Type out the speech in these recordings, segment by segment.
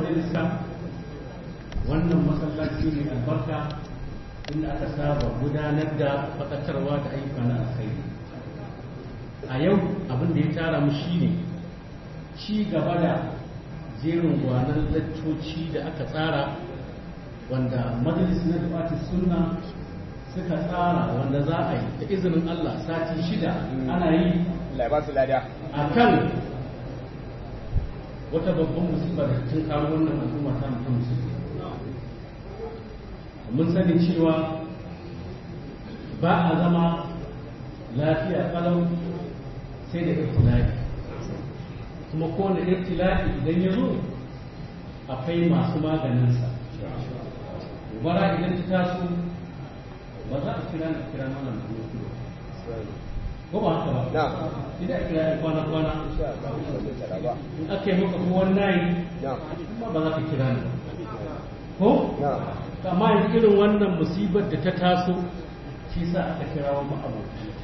majalisa wannan masallaci ne albarka inda aka saba gudanar da faɗakarwa da ayyuka na alkhairi a yau abin da ya tara mu shine ci gaba da jerin gwanan laccoci da aka tsara wanda majalis na dubati sunna suka tsara wanda za a yi da izinin Allah sati shida ana yi a kan wata babban musibar da tun karo wannan al'umma ta mutum musulmi mun sani cewa ba a zama lafiya kalau sai da iftilaki kuma kowane iftilaki idan ya zo akwai masu maganinsa gobara idan ta taso ba za a kira na kira malam kuma ko ba haka ba idan a kira kwana kwana in aka yi maka ko wannan kuma ba za ka kira ni ko amma yanzu irin wannan musibar da ta taso shi sa aka kira wa ma'abotanta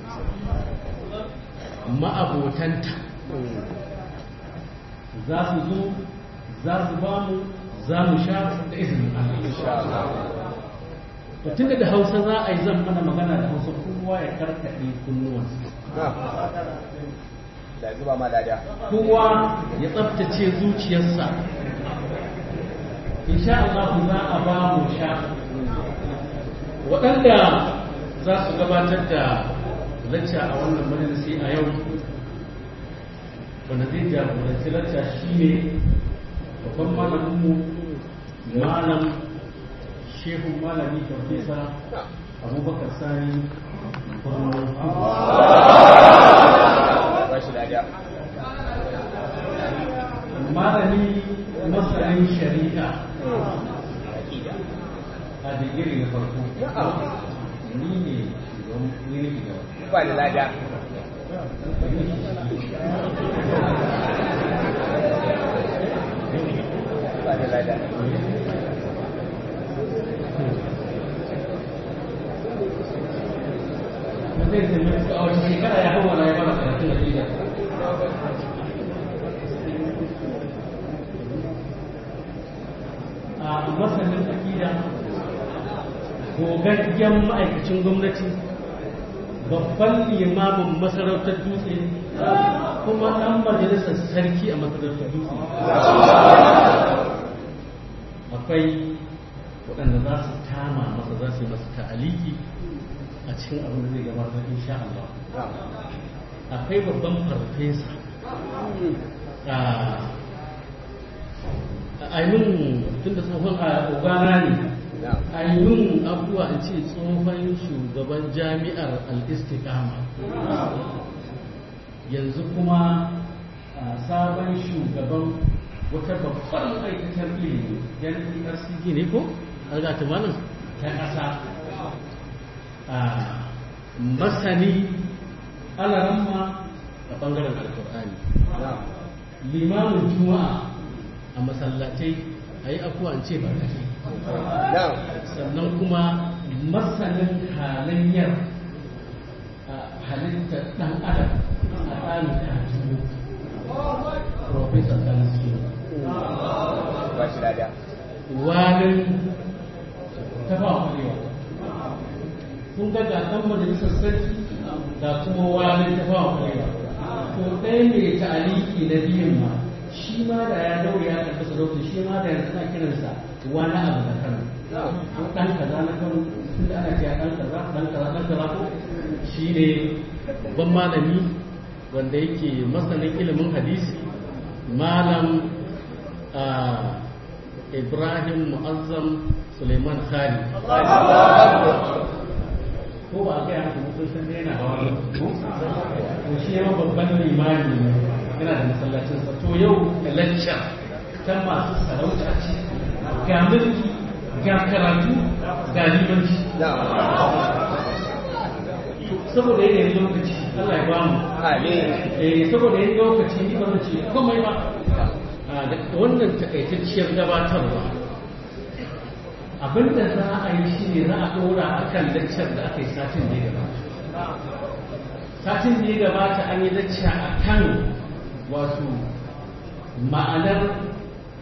ma'abotanta za su zo za su ba mu za mu sha da izinin Allah to tunda da Hausa za a yi zan mana magana da Hausa kowa ya karkaɗe kunnuwansa kowa ya tsaftace zuciyarsa insha Allah za a ba mu sha waɗanda za su gabatar da lacca a wannan majalisi a yau wanda zai jagoranci lacca shi ne babban malaminmu malam shehun malami farfesa abubakar sani malami masanin shari'a a digiri na farko ni ne shugaban ni ne shugaban ba da lada ba da lada zai zai a wata shekara ya hau wani ya fara karatun da shida a masanin akida gogaggen ma'aikacin gwamnati babban limamin masarautar dutse kuma ɗan majalisar sarki a masarautar dutse akwai waɗanda za su tama masa za su yi masa ta'aliki a cikin abin da zai gabatar insha Allah akwai babban farfesa a ainihin tun da tsohon a ogana ne ainihin abubuwa in ce tsohon shugaban jami'ar al-istiqama yanzu kuma sabon shugaban wata babbar ma'aikatar ilimi yan ERCG ne ko? alga tumanin ta ƙasa masani alaramma a ɓangaren alkur'ani limamin juma'a a masallatai a yi afuwa ce ba sannan kuma masanin halayyar halittar ɗan adam a tsarin kajiyo professor Salisu ba shi lada walin tafawa kurewa kun ga ga ɗan majalisar sarki da kuma walin tafawa kurewa to ɗaya mai ta'aliki na biyun ma shi ma da ya daure ya karɓi sarauta shi ma da yanzu na kiransa wani abu da kano ko ɗan kaza na kano tun da ana cewa ɗan kaza ɗan kaza ɗan kaza ko shi ne babban malami wanda yake masanin ilimin hadisi malam ibrahim mu'azzam suleiman khali ko ba a gaya haka mutum sun daina hawa to shi yawan babban limani ne yana da masallacinsa to yau lacca ta masu sarauta ce ga mulki ga karatu ga limanci saboda yanayin lokaci Allah ya bamu eh saboda yanayin lokaci ni ba zan ce komai ba da wannan takaitacciyar gabatarwa abinda za a yi shi ne za a ɗora a kan laccar da aka yi satin da ya gabata satin da ya gabata an yi lacca a kan wato ma'anar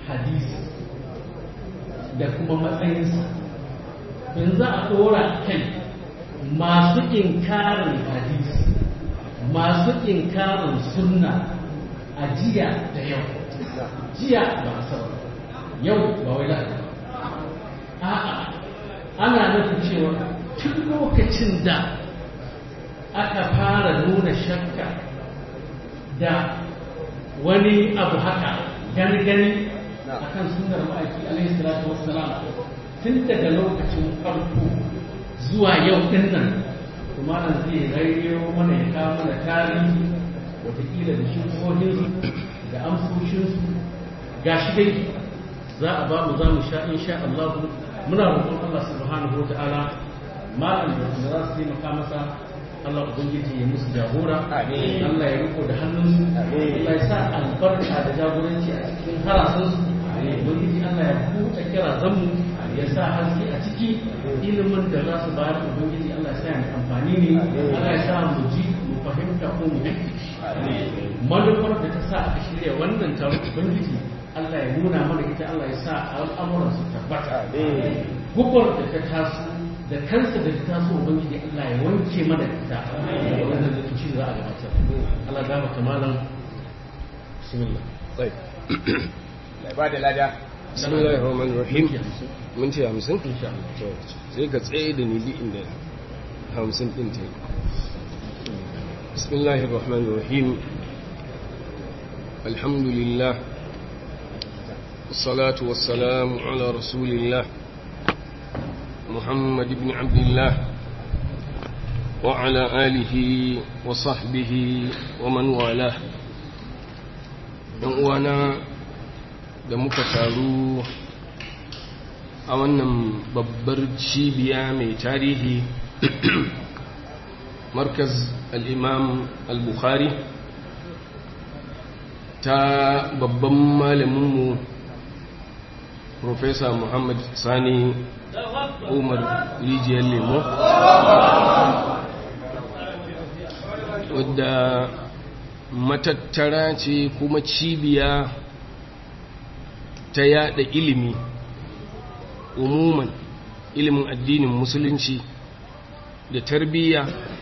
hadisi da kuma matsayinsa in za a ɗora kai masu inkarin hadisi masu inkarin sunna a jiya da yau jiya ba sau yau ba wai da a'a ana nufin cewa tun lokacin da aka fara nuna shakka da wani abu haka gani-gani a kan sunar ma'aiki alaihi salatu wassalam tun daga lokacin farko zuwa yau din nan kuma nan zai rairayo mana ya kawo mana tarihi watakila da shukohinsu da amsoshinsu ga shi dai za a ba mu za mu sha insha Allah muna roƙon Allah subhanahu wa ta'ala malam da za su taimaka masa Allah Ubangiji ya musu jagora, Allah ya riko da hannunsu, Allah ya sa albarka da jagoranci a cikin harasunsu, Ubangiji Allah ya buɗe kira zanmu ya sa haske a ciki ilimin da za su bayar Ubangiji Allah ya sa ya amfani ne, Allah ya sa mu ji mu fahimta ko mu manufar da ta sa aka shirya wannan taron Ubangiji Allah ya nuna mana ita Allah ya sa al'amuran su tabbata. Gubar da ta taso da kansa da ta so ubangiji Allah ya wanke mana ita da wannan da tuci za a gabatar Allah ga maka malam bismillah sai ba da lada bismillahir rahmanir rahim mun ce 50 insha Allah to sai ka tsaye da ni inda 50 din ta bismillahir rahmanir rahim alhamdulillah الصلاة والسلام على رسول الله محمد بن عبد الله وعلى آله وصحبه ومن والاه uwana da muka taru a wannan babbar cibiya mai tarihi markaz al'imam al-bukhari ta babban malaminmu Profesa Muhammad Sani Umar Rijiyar Lemo wadda matattara ce kuma cibiya ta yada ilimi umuman ilimin addinin musulunci da tarbiyya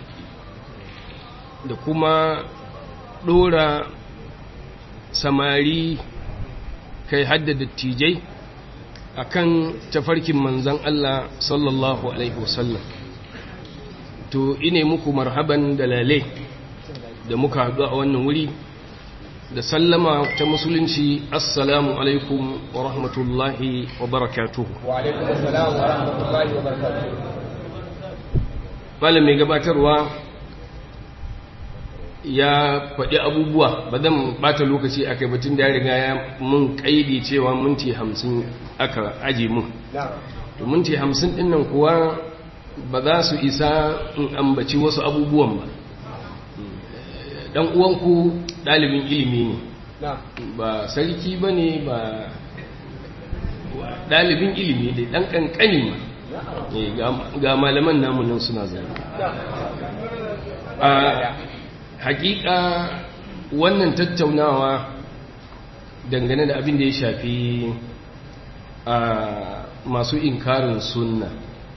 da kuma dora samari kai hadda dattijai akan tafarkin manzan Allah sallallahu alaihi wasallam to ine muku marhaban da lale da muka haɗu a wannan wuri da sallama ta musulunci assalamu alaikum wa rahmatullahi wa barakatuhu wa alaikum assalam wa rahmatullahi wa barakatuh malam mai gabatarwa ya faɗi abubuwa ba zan bata lokaci a kai batun da ya riga ya mun ƙaidi cewa minti hamsin aka aje mun to minti hamsin ɗin nan kuwa ba za su isa in ambaci wasu abubuwan ba ɗan uwanku ɗalibin ilimi ne ba sarki ba ne ba ɗalibin ilimi ne ɗan ƙanƙani ma ga malaman namunan suna zai hakika wannan tattaunawa dangane da abin da ya shafi a masu inkarin sunna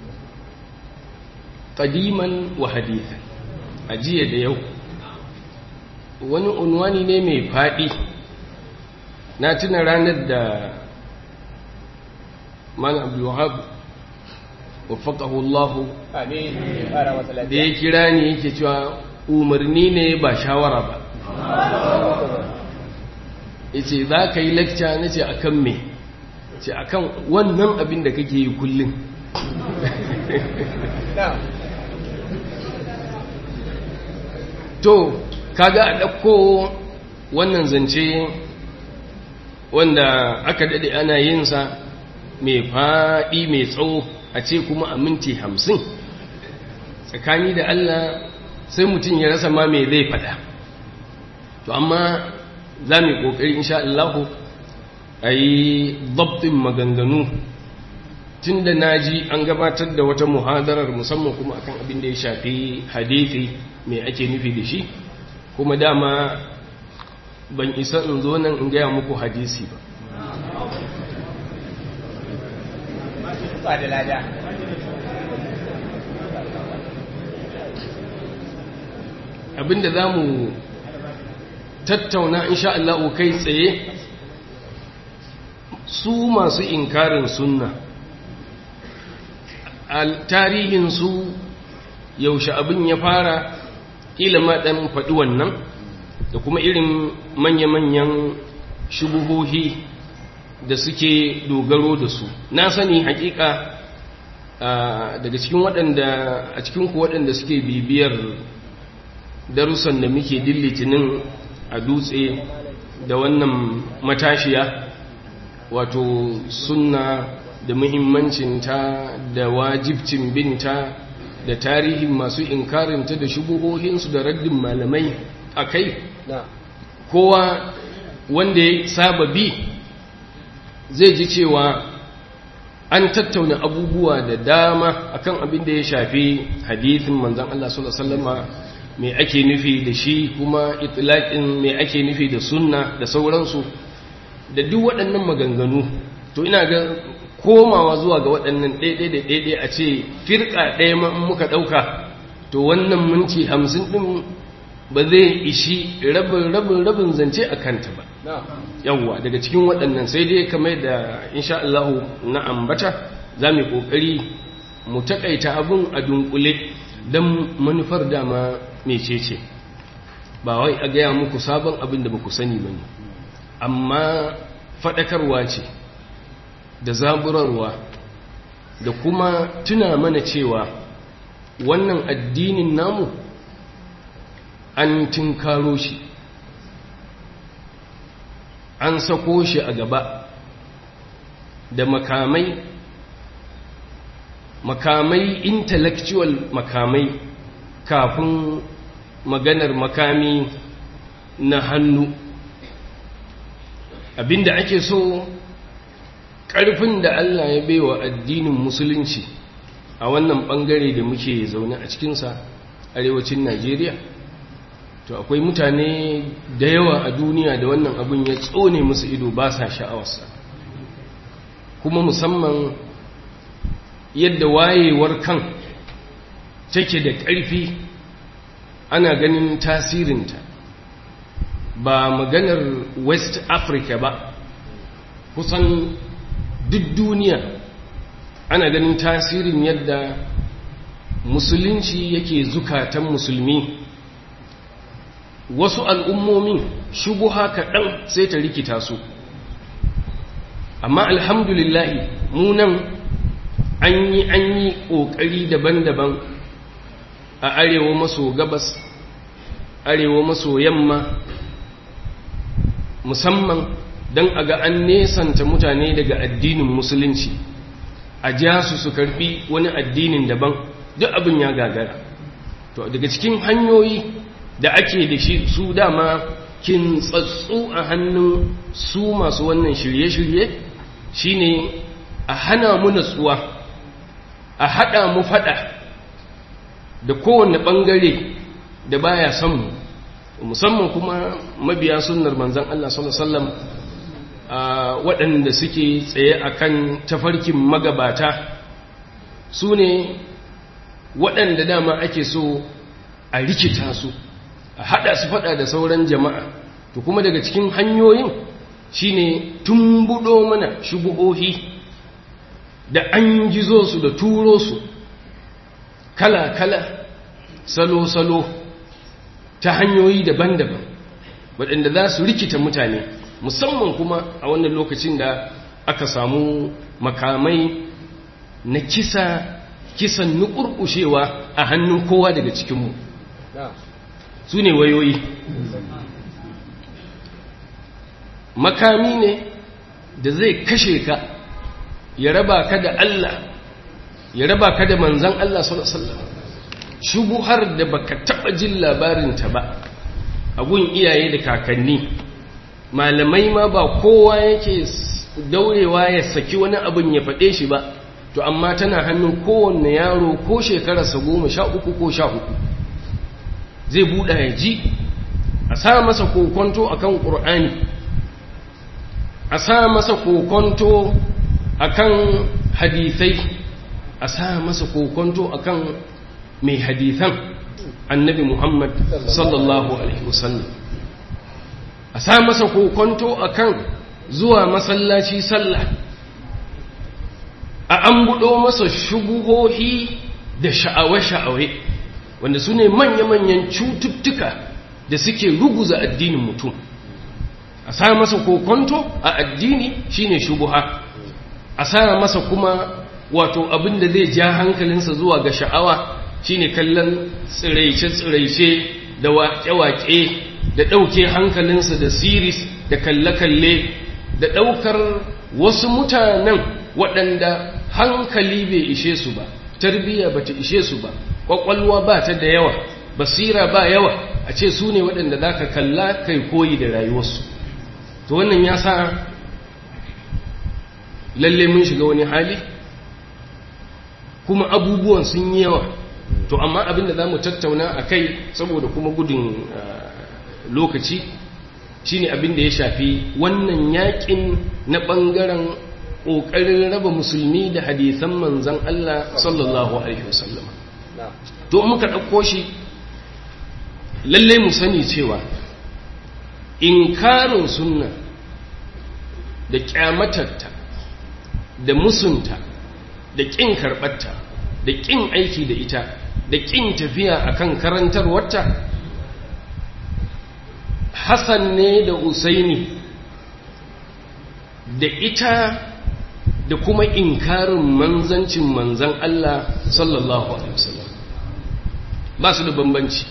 ƙadiman wa haditha a jiya da yau wani unwani ne mai faɗi na tuna ranar da mana abdullahab wafaƙahu allahu da ya kira ni yake cewa umarni ne ba shawara ba yace za ka yi lecture na ce akan me ce akan wannan abin da kake yi kullum to kaga a ɗauko wannan zance wanda aka daɗe ana yinsa mai faɗi mai tsawo a ce kuma a minti hamsin tsakani da Allah sai mutum ya rasa ma mai zai fada to amma za mu yi ƙoƙari insha Allah a yi dabtin maganganu tun da na ji an gabatar da wata muhadarar musamman kuma akan abin da ya shafi hadithi mai ake nufi da shi kuma dama ban isa in zo nan in gaya muku hadisi ba ba da lada abinda za mu tattauna insha Allah kai tsaye su masu inkarin sunna al tarihinsu yaushe abin ya fara ƙila ma ɗan faɗi wannan da kuma irin manya-manyan shubuhohi da suke dogaro da su na sani hakika daga cikin waɗanda a cikin ku waɗanda suke bibiyar darussan da muke dillitinin a dutse da wannan matashiya wato sunna da muhimmancinta da wajibcin binta da tarihin masu inkarinta da shubuhohinsu da raddin malamai a kai kowa wanda ya saba bi zai ji cewa an tattauna abubuwa da dama akan abin da ya shafi hadithin manzan Allah sallallahu alaihi wasallama me ake nufi da shi kuma itlaqin me ake nufi da sunna da sauransu da duk waɗannan maganganu to ina ga komawa zuwa ga waɗannan ɗaiɗai da ɗaiɗai a ce firka ɗaya ma in muka ɗauka to wannan minti hamsin ɗin ba zai ishi rabin rabin rabin zance a kanta ba yawwa daga cikin waɗannan sai dai kamar da insha Allah na ambata za mu ƙoƙari mu taƙaita abin a dunkule don manufar dama mecece ba wai a gaya muku sabon abin da ba ku sani ba ne amma faɗakarwa ce da zaburarwa da kuma tuna mana cewa wannan addinin namu an tinkaro shi an sako shi a gaba da makamai makamai intellectual makamai kafin maganar makami na hannu abinda ake so ƙarfin da Allah ya baiwa addinin musulunci a wannan ɓangare da muke zaune a cikinsa arewacin Najeriya to akwai mutane da yawa a duniya da wannan abin ya tsone musu ido ba sa sha'awarsa kuma musamman yadda wayewar kan take da ƙarfi ana ganin tasirinta ba maganar west africa ba kusan duk duniya ana ganin tasirin yadda musulunci yake zukatan musulmi wasu al'ummomin shubuha kaɗan sai ta rikita su amma alhamdulillahi munan an yi an yi ƙoƙari daban-daban a arewa maso gabas arewa maso yamma musamman don a ga an nesanta mutane daga addinin musulunci a ja su su karbi wani addinin daban duk abin ya gagara to daga cikin hanyoyi da ake da shi su dama kin tsatsu a hannun su masu wannan shirye-shirye shine a hana mu natsuwa a hada mu fada da kowane bangare da baya son mu musamman kuma mabiya sunnar manzon Allah sallallahu alaihi wasallam waɗanda suke tsaye akan tafarkin magabata su ne waɗanda dama ake so a rikita su a haɗa su faɗa da sauran jama'a to kuma daga cikin hanyoyin shine tumbuɗo mana shubuhohi da an gizo su da turo su kala-kala salo-salo ta hanyoyi daban-daban waɗanda za su rikita mutane musamman kuma a wannan lokacin da aka samu makamai na kisa kisan nukurkushewa a hannun kowa daga cikinmu su ne wayoyi makami ne da zai kashe ka ya raba ka da Allah ya raba ka da manzan Allah sallallahu shubuhar da baka taba jin labarinta ba a gun iyaye da kakanni malamai ma ba kowa yake daurewa ya saki wani abin ya faɗe shi ba to amma tana hannun kowanne yaro ko shekararsa goma sha uku ko sha uku zai buɗa ya ji a sa masa kokonto a kan ƙur'ani a sa masa kokonto a kan hadithai a sa masa kokonto akan mai hadithan annabi Muhammad sallallahu alaihi wasallam a sa masa kokonto akan zuwa masallaci sallah a an buɗo masa shubuhohi da sha'awe-sha'awe wanda su ne manya-manyan cututtuka da suke ruguza addinin mutum a sa masa kokonto a addini shine shubuha a sa masa kuma wato abin da zai ja hankalinsa zuwa ga sha'awa shine kallon tsiraice-tsiraice da waƙe-waƙe da ɗauke hankalinsa da siris da kalle-kalle da ɗaukar wasu mutanen waɗanda hankali bai ishe su ba tarbiyya ba ta ishe su ba ƙwaƙwalwa ba ta da yawa basira ba yawa a ce su ne waɗanda za ka kalla kai koyi da rayuwarsu to wannan ya sa lalle mun shiga wani hali kuma abubuwan sun yi yawa to amma abin da za mu tattauna a kai saboda kuma gudun lokaci shine abin da ya shafi wannan yakin na ɓangaren ƙoƙarin raba musulmi da hadisan manzan Allah sallallahu Alaihi wasallam to muka ɗauko shi lalle mu sani cewa inkarin sunna da ƙyamatarta da musunta da ƙin karɓarta da ƙin aiki da ita da ƙin tafiya akan karantarwarta Hassan ne da Usaini da ita da kuma inkarin manzancin manzan Allah sallallahu Alaihi wasallam ba su da bambanci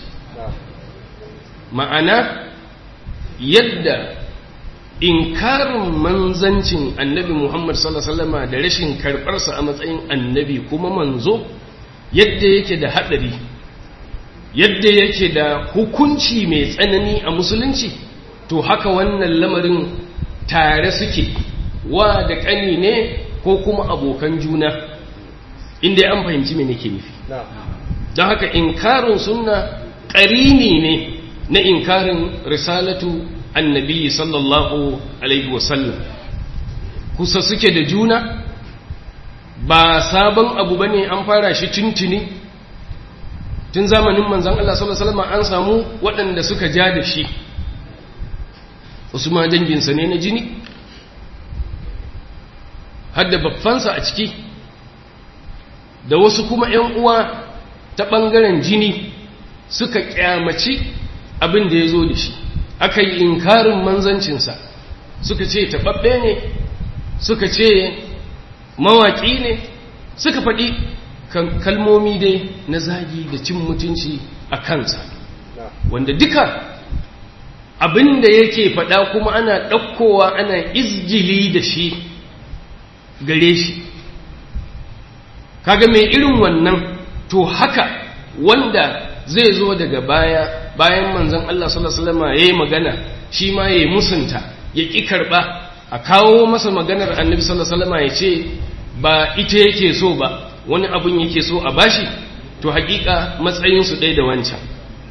ma'ana yadda inkarin manzancin annabi Muhammad sallallahu Alaihi wasallama da rashin karɓarsa a matsayin annabi kuma manzo yadda yake da haɗari yadda yake da hukunci mai tsanani a musulunci to haka wannan lamarin tare suke wa da ƙani ne ko kuma abokan juna inda an fahimci me nake nufi don haka inkarin sunna ƙarini ne na inkarin risalatu annabi sallallahu alaihi wasallam kusa suke da juna ba sabon abu bane an fara shi tuntuni tun zamanin manzan Allah sallallahu alaihi wasallam an samu waɗanda suka ja da shi wasu ma danginsa ne na jini hadda babbansa a ciki da wasu kuma ‘yan uwa ta ɓangaren jini suka ƙyamaci abin da ya zo da shi aka yi inkarin manzancinsa suka ce taɓaɓɓe ne suka ce mawaƙi ne suka faɗi kalmomi dai na zagi da cin mutunci a kansa wanda duka abin da yake faɗa kuma ana ɗaukowa ana izgili da shi gare shi kaga mai irin wannan to haka wanda zai zo daga baya bayan manzon Allah sallallahu alaihi wasallam yayi magana shi ma yayi musunta ya ki karba a kawo masa maganar annabi sallallahu alaihi wasallam ya ce ba ita yake so ba wani abun yake so a bashi to hakika matsayin su ɗaya da wancan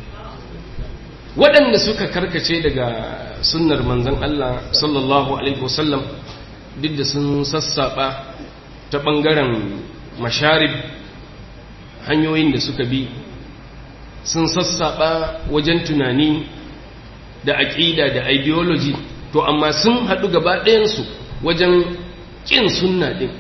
waɗanda suka karkace daga sunnar manzon Allah sallallahu alaihi wasallam duk da sun sassaɓa ta ɓangaren masharib hanyoyin da suka bi sun sassaɓa wajen tunani da aƙida da ideology to amma sun haɗu gaba ɗayansu wajen ƙin sunna ɗin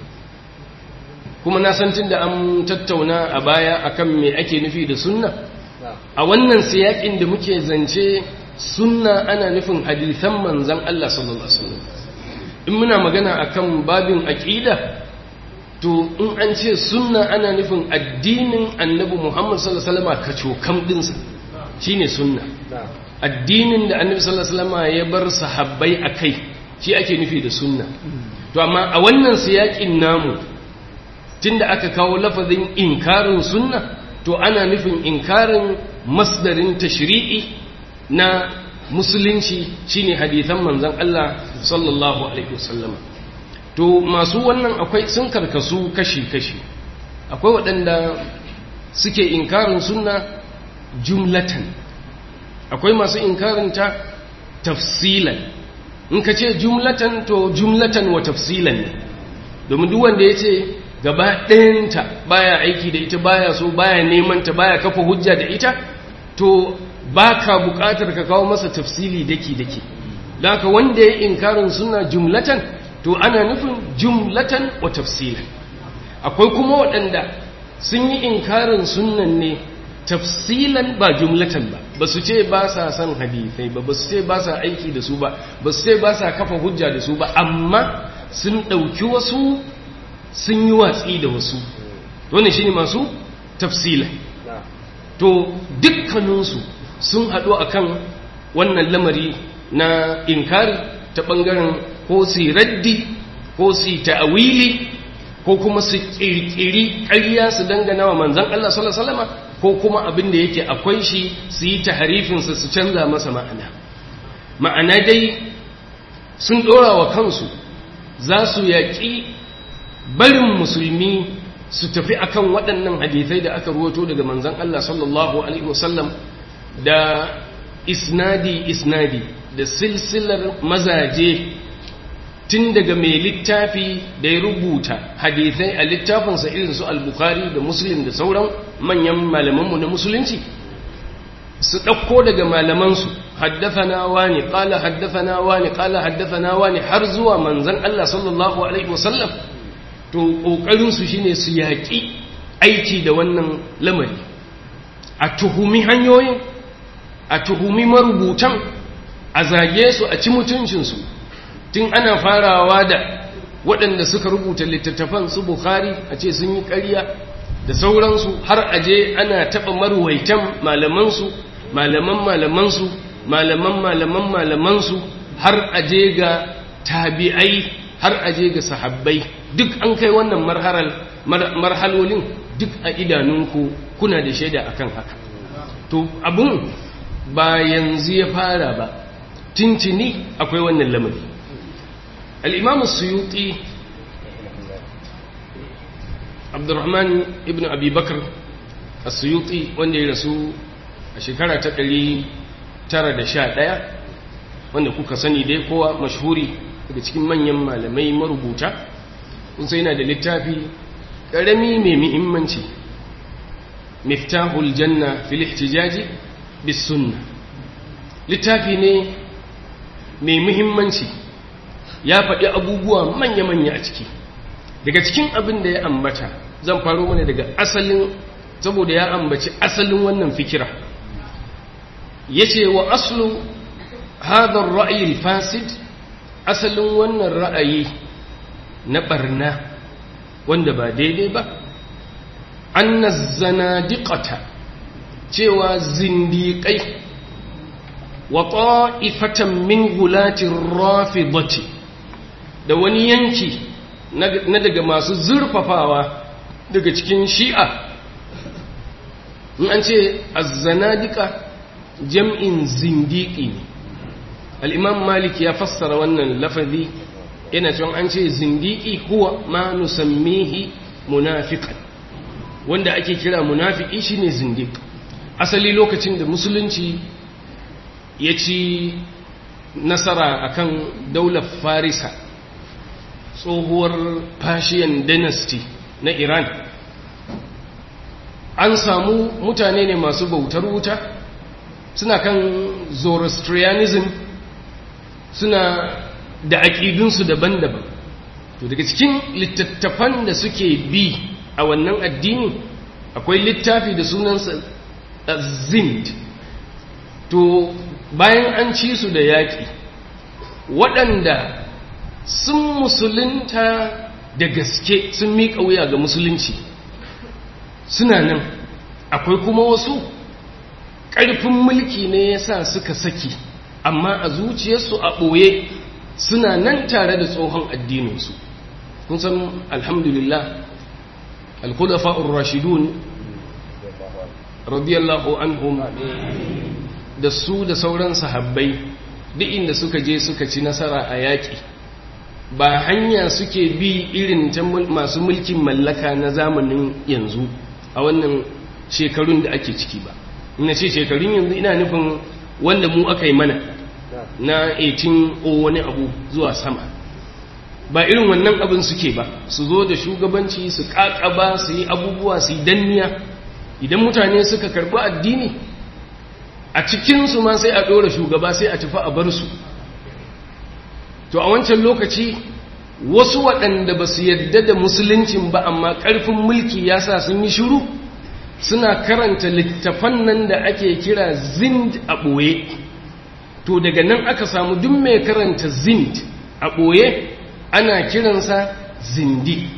kuma na san da an tattauna a baya akan me ake nufi da sunna a wannan siyaƙin da muke zance sunna ana nufin hadithan manzan Allah sallallahu Alaihi wasallam in muna magana akan babin aƙida to in an ce sunna ana nufin addinin annabi Muhammad sallallahu alaihi wasallam kacokam dinsa shine sunna addinin da annabi sallallahu alaihi wasallam ya bar sahabbai akai shi ake nufi da sunna to amma a wannan siyakin namu tunda aka kawo lafazin inkarin sunna to ana nufin inkarin masdarin tashri'i na musulunci shine hadithan manzon Allah sallallahu alaihi wasallam to masu wannan akwai sun karkasu kashi-kashi akwai waɗanda suke inkarin sunna jumlatan akwai masu inkarin ta tafsilan in ka ce jumlatan to jumlatan wa tafsilan ne domin duk wanda ya ce gaba ɗayanta baya aiki da ita baya so baya neman ta baya kafa hujja da ita to baka buƙatar ka kawo masa tafsili daki daki haka wanda ya inkarin suna jumlatan to ana nufin jumlatan wa tafsilan akwai kuma waɗanda sun yi inkarin sunan ne tafsilan ba jumlatan ba ba su ce ba sa son hadithai ba ba su ce ba sa aiki da su ba ba su ce ba sa kafa hujja da su ba amma sun ɗauki wasu sun yi watsi da wasu wannan shine masu tafsilan to dukkaninsu sun haɗu akan wannan lamari na inkari ta ɓangaren ko su raddi ko su ta'awili ko kuma su ƙirƙiri ƙarya su dangana wa manzan Allah sallallahu alaihi ko kuma abin da yake akwai shi su yi taharifinsa su canza masa ma'ana ma'ana dai sun ɗora wa kansu za su yaƙi barin musulmi su tafi akan waɗannan hadithai da aka ruwato daga manzan Allah sallallahu alaihi wasallam da isnadi isnadi da silsilar mazaje tun daga mai littafi da ya rubuta hadithai a littafinsa irin su al-bukhari da muslim da sauran manyan malamanmu na musulunci su ɗauko daga malamansu haddathana wani ƙala haddathana wani ƙala haddathana wani har zuwa manzan Allah sallallahu alaihi wasallam to ƙoƙarinsu shine su yaƙi aiki da wannan lamari a tuhumi hanyoyin a tuhumi marubutan a zage su a ci mutuncinsu tun ana farawa da waɗanda suka rubuta littattafan su bukhari a ce sun yi ƙarya da sauransu har aje ana taɓa maruwaitan malamansu malaman malamansu malaman malaman malamansu har aje ga tabi'ai har aje ga sahabbai duk an kai wannan marhalolin duk a idanunku kuna da shaida akan haka to abun ba yanzu ya fara ba tintini akwai wannan lamari al'imamu suyuti abdurrahman ibn abubakar a suyuti wanda ya rasu a shekara ta ɗari tara da sha ɗaya wanda kuka sani dai kowa mashhuri daga cikin manyan malamai marubuta kun sai yana da littafi ƙarami mai muhimmanci miftahul janna fil ihtijaji bis sunna littafi ne mai muhimmanci ya faɗi abubuwa manya-manya a ciki daga cikin abin da ya ambata zan faro mana daga asalin saboda ya ambaci asalin wannan fikira ya ce wa aslu hadar ra'ayin fasid asalin wannan ra'ayi na ɓarna wanda ba daidai ba an na zanadiƙata cewa zindiƙai wa ta'ifatan min gulatin rafidati da wani yanki na daga masu zurfafawa daga cikin shi'a in an ce azzanadika jam'in zindiki ne al'imam malik ya fassara wannan lafazi yana cewa an ce zindiki huwa ma nusammihi munafiqan wanda ake kira munafiki shine zindik asali lokacin da musulunci ya ci nasara akan daular farisa tsohuwar Persian dynasty na Iran an samu mutane ne masu bautar wuta suna kan Zoroastrianism suna da aƙidunsu daban-daban to daga cikin littattafan da suke bi a wannan addini akwai littafi da sunansa zind to bayan an ci su da yaƙi waɗanda sun musulunta da gaske sun miƙa wuya ga musulunci suna nan akwai kuma wasu ƙarfin mulki ne ya sa suka saki amma a zuciyarsu a ɓoye suna nan tare da tsohon addininsu kun san alhamdulillah alkhulafa'ur rashidun radiyallahu anhum da su da sauran sahabbai duk inda suka je suka ci nasara a yaƙi ba hanya suke bi irin ta masu mulkin mallaka na zamanin yanzu a wannan shekarun da ake ciki ba ina ce shekarun yanzu ina nufin wanda mu aka yi mana na 18 o wani abu zuwa sama ba irin wannan abin suke ba su zo da shugabanci su ƙaƙaba su yi abubuwa su yi danniya idan mutane suka karɓi addini a cikinsu ma sai a ɗora shugaba sai a tafi a bar su to a wancan lokaci wasu waɗanda ba su yadda da musuluncin ba amma ƙarfin mulki ya sa sun yi shiru suna karanta littafan nan da ake kira zind a ɓoye to daga nan aka samu duk mai karanta zind a ɓoye ana kiransa zindi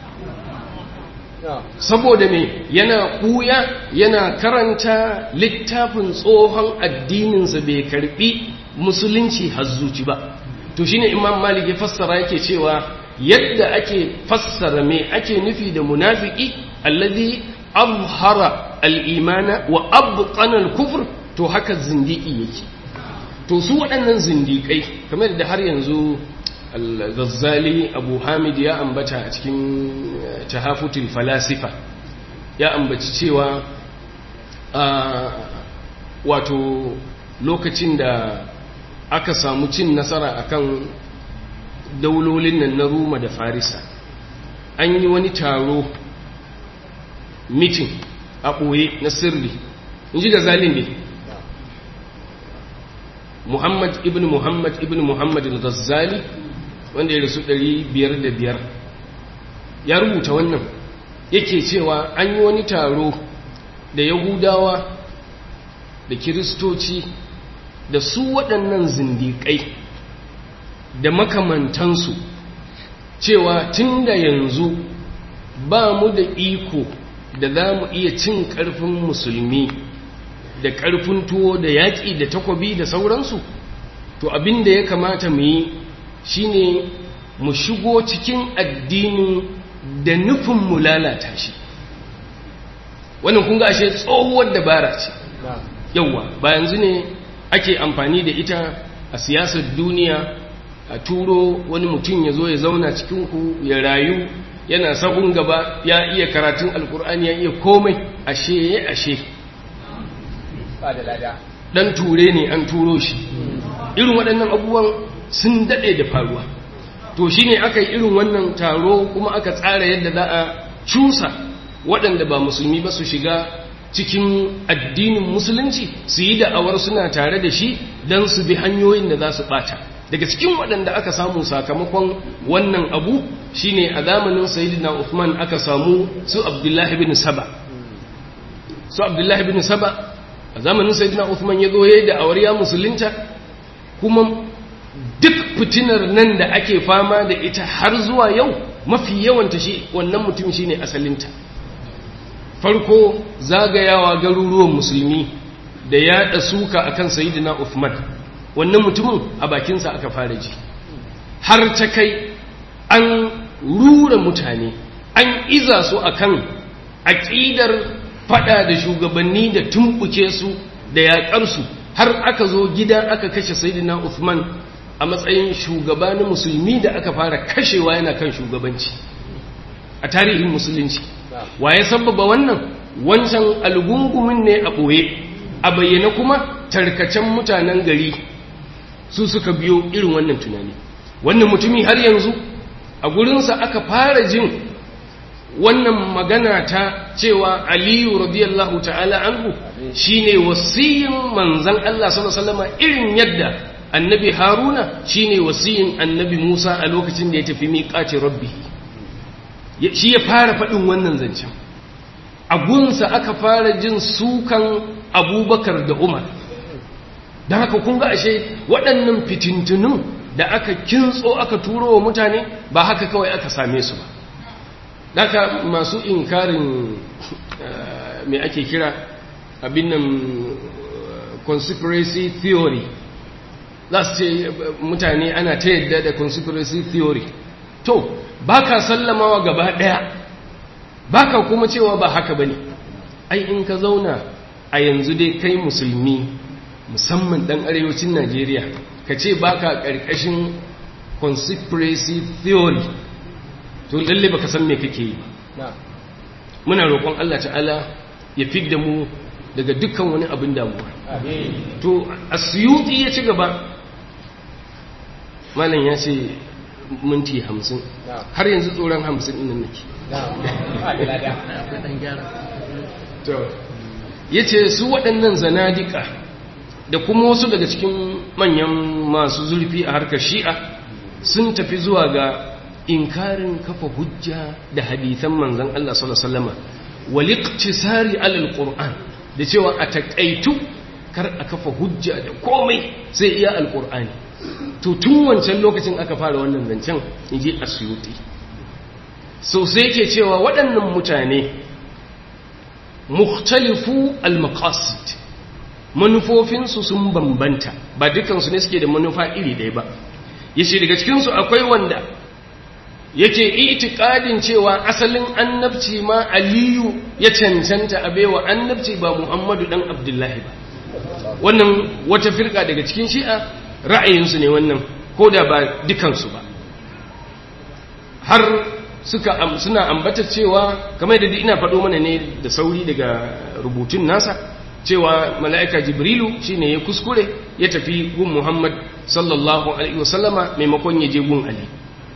saboda me yana ɓuya yana karanta littafin tsohon addininsa bai karɓi musulunci hazzuci ba to shine imam malik ya fassara yake cewa yadda ake fassara me ake nufi da munafiki alladhi azhara al-imana wa abtana al-kufr to haka zindiki yake to su waɗannan zindikai kamar da har yanzu al-Ghazali Abu Hamid ya ambata a cikin tahafutul falasifa ya ambaci cewa wato lokacin da aka samu cin nasara akan daulolin nan na Roma da Farisa an yi wani taro mitin a ɓoye na sirri in ji Ghazali ne Muhammad ibn Muhammad ibn Muhammad al-Ghazali wanda ya rasu 505 ya rubuta wannan yake cewa an yi wani taro da Yahudawa da Kiristoci da su waɗannan zindiƙai da makamantansu cewa tun da yanzu ba mu da iko da za mu iya cin ƙarfin musulmi da ƙarfin tuwo da yaƙi da takwabi da sauransu to abin da ya kamata mu yi shine mu shigo cikin addinin da nufin mu lalata shi wannan kun ga ashe tsohuwar dabara ce yauwa ba yanzu ne ake amfani da ita a siyasar duniya a turo wani mutum ya zo ya zauna cikinku ya rayu yana sabon gaba ya iya karatun alkur'ani ya iya komai ashe ya ashe dan ture ne an turo shi irin waɗannan abubuwan sun daɗe da faruwa to shi ne aka yi irin wannan taro kuma aka tsara yadda za a cusa waɗanda ba musulmi ba su shiga cikin addinin musulunci su yi da'awar suna tare da shi don su bi hanyoyin da za su ɓata daga cikin waɗanda aka samu sakamakon wannan abu shine a zamanin sayyidina Uthman aka samu su Abdullahi bin Saba su Abdullahi bin Saba a zamanin sayyidina Uthman ya zo yayin da awariya musulunta kuma duk fitinar nan da ake fama da ita har zuwa yau mafi yawanta shi wannan mutum shine asalinta farko zagayawa garuruwan musulmi da yaɗa suka akan sayyidina Uthman wannan mutumin a bakinsa aka fara ji har ta kai an rura mutane an iza su akan aƙidar fada da shugabanni da tumbuke su da yaƙarsu har aka zo gida aka kashe sayyidina Uthman a matsayin shugaba na musulmi da aka fara kashewa yana kan shugabanci a tarihin musulunci waye sababa wannan wancan algungumin ne a ɓoye a bayyana kuma tarkacen mutanen gari su suka biyo irin wannan tunani wannan mutumi har yanzu a gurinsa aka fara jin wannan magana ta cewa aliyu radiyallahu ta'ala anhu shine wasiyin manzan Allah sallallahu alaihi wasallam irin yadda annabi haruna shine wasiyin annabi musa a lokacin da ya tafi miƙaci rabbi shi ya fara faɗin wannan zancen a gunsa aka fara jin sukan abubakar da umar don haka kun ga ashe waɗannan fitintunun da aka kintso aka turo wa mutane ba haka kawai aka same su ba daga masu inkarin mai ake kira abin nan conspiracy theory za su ce mutane ana ta yadda da conspiracy theory to ba ka sallamawa gaba ɗaya ba ka kuma cewa ba haka ba ne ai in ka zauna a yanzu dai kai musulmi musamman ɗan arewacin najeriya ka ce ba ka ƙarƙashin conspiracy theory to lalle baka san me kake yi muna roƙon Allah ta'ala ya fid da mu daga dukkan wani abin damuwa to asyuti ya ci gaba malam ya ce minti hamsin Na'am. har yanzu tsoron hamsin ɗin nake na'am ba da lada ya ce su waɗannan zanadika da kuma wasu daga cikin manyan masu zurfi a harkar shi'a sun tafi zuwa ga inkarin kafa hujja da hadithan manzan Allah sallallahu Alaihi wasallama waliktisari alal Qur'an da cewa a taƙaitu kar a kafa hujja da komai sai iya alƙur'ani to tun wancan lokacin aka fara wannan zancen in ji asiyuti so sai ke cewa waɗannan mutane mukhtalifu al-maqasid manufofinsu sun bambanta ba dukansu ne suke da manufa iri ɗaya ba yace daga cikinsu akwai wanda yake itikadin cewa asalin annabci ma aliyu ya cancanta a baiwa annabci ba muhammadu dan abdullahi ba wannan wata firka daga cikin shi'a ra'ayinsu ne wannan ko da ba dukansu ba har suka am- suna ambata cewa kamar da ina faɗo mana ne da sauri daga rubutun nasa cewa mala'ika jibrilu shine ya kuskure ya tafi gun muhammad sallallahu alaihi wasallama maimakon ya je gun ali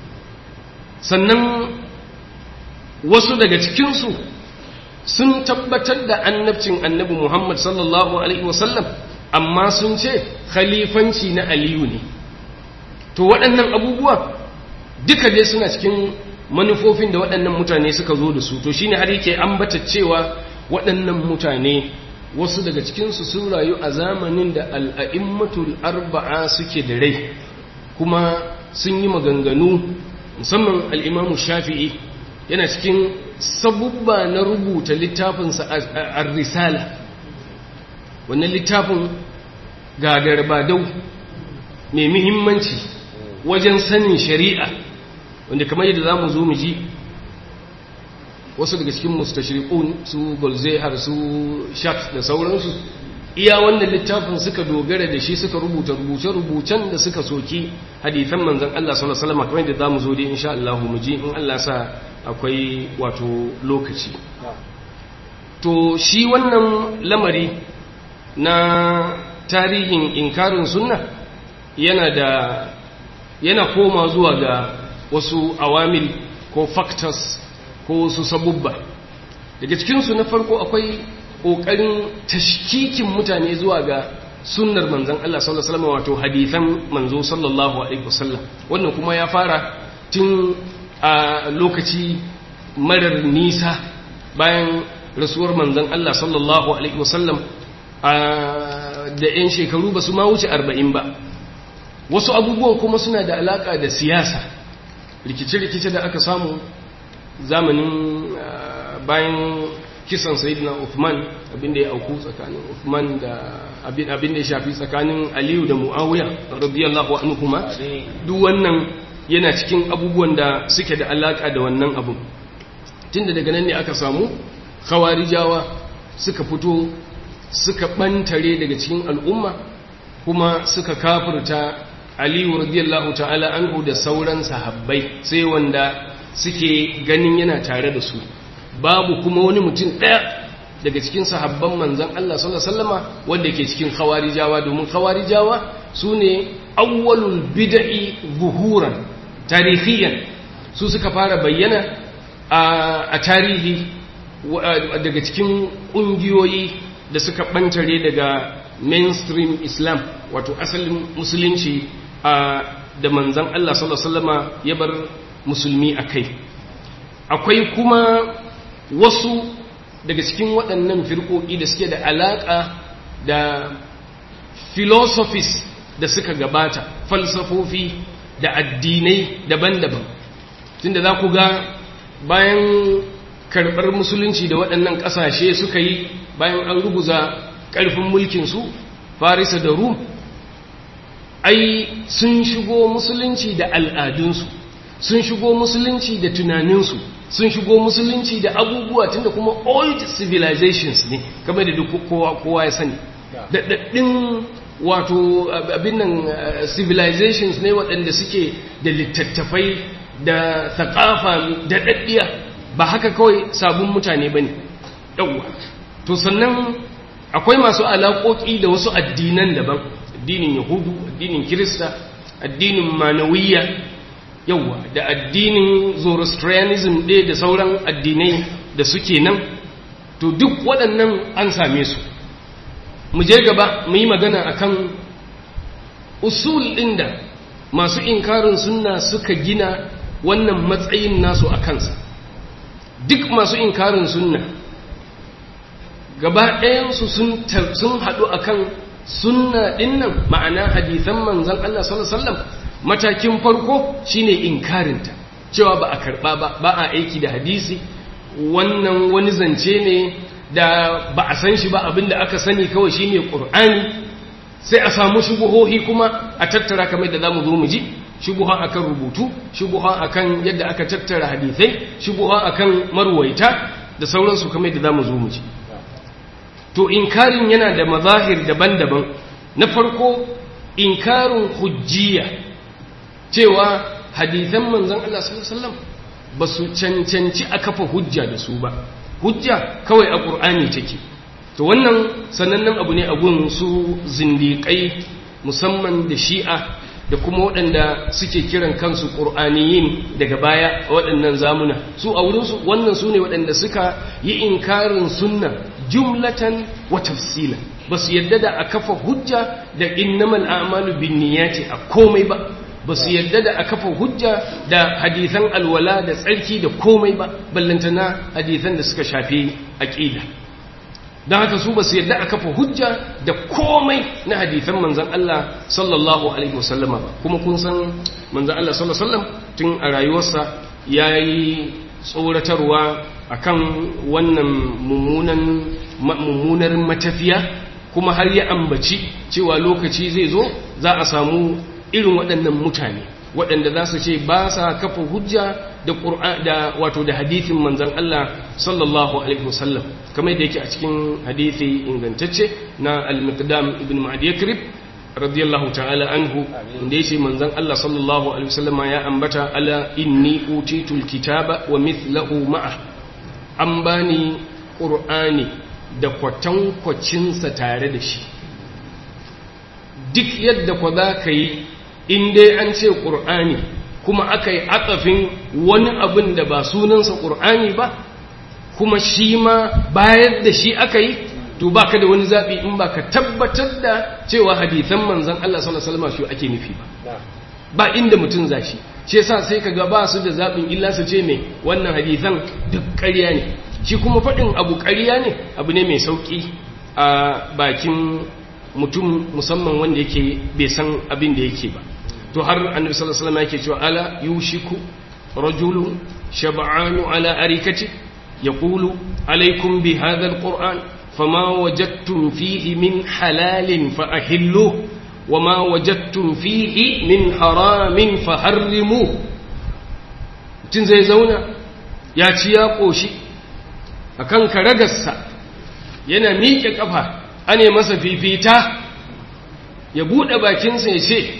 sannan wasu daga cikinsu sun tabbatar da annabcin annabi muhammad sallallahu alaihi wasallam amma sun ce khalifanci na aliyu ne to waɗannan abubuwa duka dai suna cikin manufofin da waɗannan mutane suka zo da su to shine har yake ambata cewa waɗannan mutane wasu daga cikinsu sun rayu a zamanin da al'a'immatul arba'a suke da rai kuma sun yi maganganu musamman al'imamu shafi'i yana cikin sabubba na rubuta littafinsa a risala wannan littafin gagarbadau mai muhimmanci wajen sanin shari'a wanda kamar yadda za mu zo mu ji wasu daga cikin mustashriqun su golzehar su shat da sauransu iya wannan littafin suka dogara da shi suka rubuta rubuce-rubucen da suka soki hadithan manzon Allah sallallahu alaihi wasallam kamar yadda zamu zo dai insha Allah mu ji in Allah sa akwai wato lokaci to shi wannan lamari na tarihin inkarin sunna yana da yana koma zuwa ga wasu awamil ko factors ko wasu sabubba daga cikinsu na farko akwai ƙoƙarin tashkikin mutane zuwa ga sunnar manzan Allah sallallahu alaihi wasallam wato hadithan manzo sallallahu alaihi wasallam wannan kuma ya fara tun a lokaci marar nisa bayan rasuwar manzan Allah sallallahu alaihi wasallam da 'yan shekaru ba su ma wuce arba'in ba wasu abubuwan kuma suna da alaka da siyasa rikice-rikice da aka samu zamanin bayan kisan sayidina Uthman abinda ya auku tsakanin Uthman da abinda ya shafi tsakanin Aliyu da Muawiya radiyallahu anhuma duk wannan yana cikin abubuwan da suke da alaka da wannan abu tunda daga nan ne aka samu khawarijawa suka fito suka bantare daga cikin al'umma kuma suka kafirta Aliyu radiyallahu ta'ala anhu da sauran sahabbai sai wanda suke ganin yana tare da su babu kuma wani mutum ɗaya daga cikin sahabban manzan Allah sallallahu alaihi wasallama wanda ke cikin khawarijawa domin khawarijawa su ne awwalul bid'i zuhuran tarihiyan su suka fara bayyana a tarihi daga cikin ƙungiyoyi da suka ɓantare daga mainstream islam wato asalin musulunci da manzan Allah sallallahu alaihi wasallama ya bar musulmi a kai akwai kuma wasu daga cikin waɗannan firƙoƙi da suke da alaƙa da philosophies da suka gabata falsafofi da addinai daban-daban tunda za ku ga bayan karɓar musulunci da waɗannan ƙasashe suka yi bayan an ruguza ƙarfin mulkinsu farisa da rum ai sun shigo musulunci da al'adunsu sun shigo musulunci da tunaninsu sun shigo musulunci da abubuwa tunda kuma old civilizations ne kamar da duk kowa kowa ya sani daɗaɗɗin wato abin nan civilizations ne waɗanda suke da littattafai da thakafa da ɗaɗɗiya ba haka kawai sabon mutane ba ne ɗauwa to sannan akwai masu alaƙoƙi da wasu addinan daban addinin yahudu addinin kirista addinin manawiyya yauwa da addinin zoroastrianism ɗaya da sauran addinai da suke nan to duk waɗannan an same su mu je gaba mu yi magana akan usul ɗin da masu inkarin sunna suka gina wannan matsayin nasu a kansa duk masu inkarin sunna gaba ɗayansu sun haɗu akan sunna ɗin nan ma'ana hadithan manzan Allah sallallahu Alaihi wasallam matakin farko shine inkarinta cewa ba a karɓa ba ba a aiki da hadisi wannan wani zance ne da ba a san shi ba abinda aka sani kawai shine ƙur'ani sai a samu shubuhohi kuma a tattara kamar da zamu zo mu ji shubuha akan rubutu shubuha akan yadda aka tattara hadisai shubuha akan marwaita da sauransu kamar da zamu zo mu ji to inkarin yana da mazahir daban-daban na farko inkarin hujjiya cewa hadisan manzon Allah sallallahu alaihi wasallam ba su cancanci a kafa hujja da su ba hujja kawai a ƙur'ani take to wannan sanannen abu ne a gun su zindiƙai musamman da shi'a da kuma waɗanda suke kiran kansu ƙur'aniyin daga baya a waɗannan zamuna su a wurinsu wannan su ne waɗanda suka yi inkarin sunna jumlatan wa tafsila ba su yadda da a kafa hujja da innamal a'malu bin niyyati a komai ba ba su yadda da a kafa hujja da hadithan alwala da tsarki da komai ba ballantana hadithan da suka shafi aqida don haka su ba su yadda a kafa hujja da komai na hadithan manzan Allah sallallahu alaihi wasallama ba kuma kun san manzan Allah sallallahu alaihi wasallam tun a rayuwarsa ya yi tsoratarwa akan wannan mummunan mummunar matafiya kuma har ya ambaci cewa lokaci zai zo za a samu irin waɗannan mutane waɗanda za su ce ba sa kafa hujja da da wato da hadithin manzan Allah sallallahu alaihi wasallam kamar da yake a cikin hadithi ingantacce na al-miqdam ibn ma'ad yakrib radiyallahu ta'ala anhu inda yace manzan Allah sallallahu alaihi wasallama ya ambata ala inni utitul kitaba wa mithlahu ma'a an bani qur'ani da kwatankwacinsa tare da shi duk yadda kwa za ka yi in dai an ce ƙur'ani kuma aka yi atsafin wani abin da ba sunansa ƙur'ani ba kuma shi ma bayar da shi aka yi to ba ka da wani zaɓi in ba ka tabbatar da cewa hadithan manzan Allah sallallahu Alaihi ake nufi ba ba inda mutum za shi shi yasa sai ka ga ba su da zaɓin illa su ce mai wannan hadithan duk ƙarya ne shi kuma faɗin abu ƙarya ne abu ne mai sauƙi a bakin mutum musamman wanda yake bai san abin da yake ba to har annabi sallallahu alaihi wasallam yake cewa ala yushiku rajulun shab'anu ala arikati yaqulu alaykum bi hadha alquran fama wajadtum fihi min halalin fa ahilluhu wama wajadtum fihi min haramin fa harrimuhu tun zai zauna ya ci ya koshi akan karagarsa yana miƙe kafa ane masa fifita ya buɗe bakinsa ya ce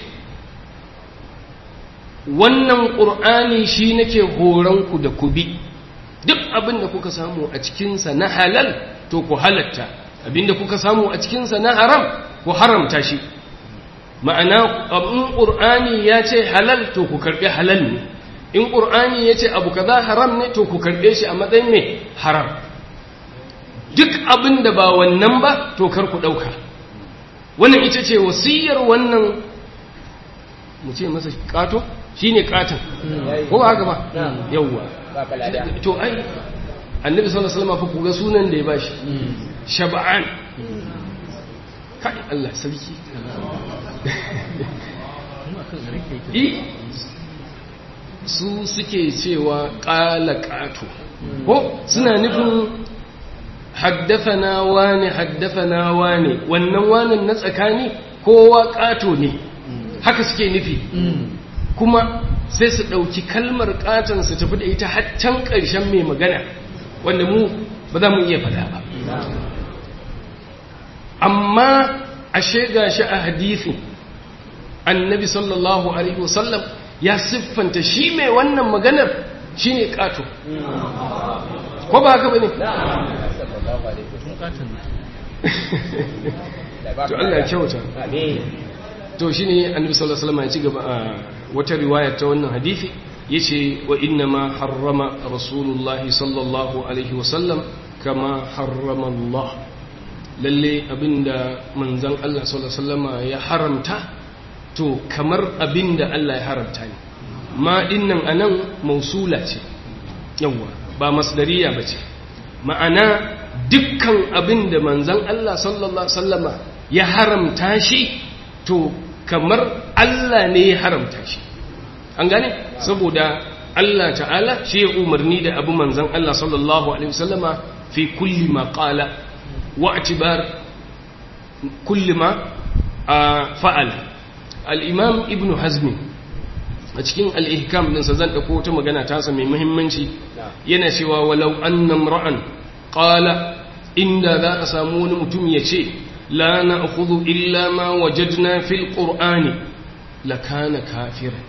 wannan ƙur'ani shi nake horonku da ku bi duk abin da kuka samu a cikinsa na halal to ku halatta abin da kuka samu a cikinsa na haram ku haramta shi ma'ana in ƙur'ani ya ce halal to ku karɓi halal ne in ƙur'ani ya ce abu kaza haram ne to ku karɓe shi a matsayin mai haram duk abin da ba wannan ba to kar ku ɗauka wannan ita ce wasiyar wannan mu ce masa ƙato shi ne ƙaton ko ba haka ba yauwa to ai annabi sallallahu alaihi wasallam fa ku ga sunan da ya bashi shab'an kai Allah sarki su suke cewa ƙala ƙato ko suna nufin haddafana wane haddafana wane wannan wanan na tsakani kowa ƙato ne haka suke nufi kuma sai su ɗauki kalmar ƙaton su tafi da ita haccan ƙarshen mai magana wanda mu ba za mu iya faɗa ba amma ashe ga shi a hadithin annabi sallallahu alaihi wasallam ya siffanta shi mai wannan maganar shi ne ƙato ko ba haka ba ne? to Allah kyauta to shine annabi sallallahu alaihi wasallam ya ci gaba a wata riwaya ta wannan hadisi yace wa inna ma harrama rasulullahi sallallahu alaihi wasallam kama harrama Allah lalle abinda manzon Allah sallallahu alaihi wasallam ya haramta to kamar abinda Allah ya haramta ne ma dinnan anan mausula ce yawa ba masdariya bace ma'ana dukkan abinda manzon Allah sallallahu alaihi wasallam ya haramta shi to kamar Allah ne ya haramta shi an gane saboda Allah ta'ala shi ya umarni da abu manzan Allah sallallahu alaihi wasallama fi kulli ma qala wa atibar kulli ma fa'ala al-imam ibn hazm a cikin al-ihkam din sa zan dauko ta magana ta sa mai muhimmanci yana cewa walau annam ra'an qala inda za a samu wani mutum ya ce la na'khudhu illa ma wajadna fil qur'ani lakana kafiran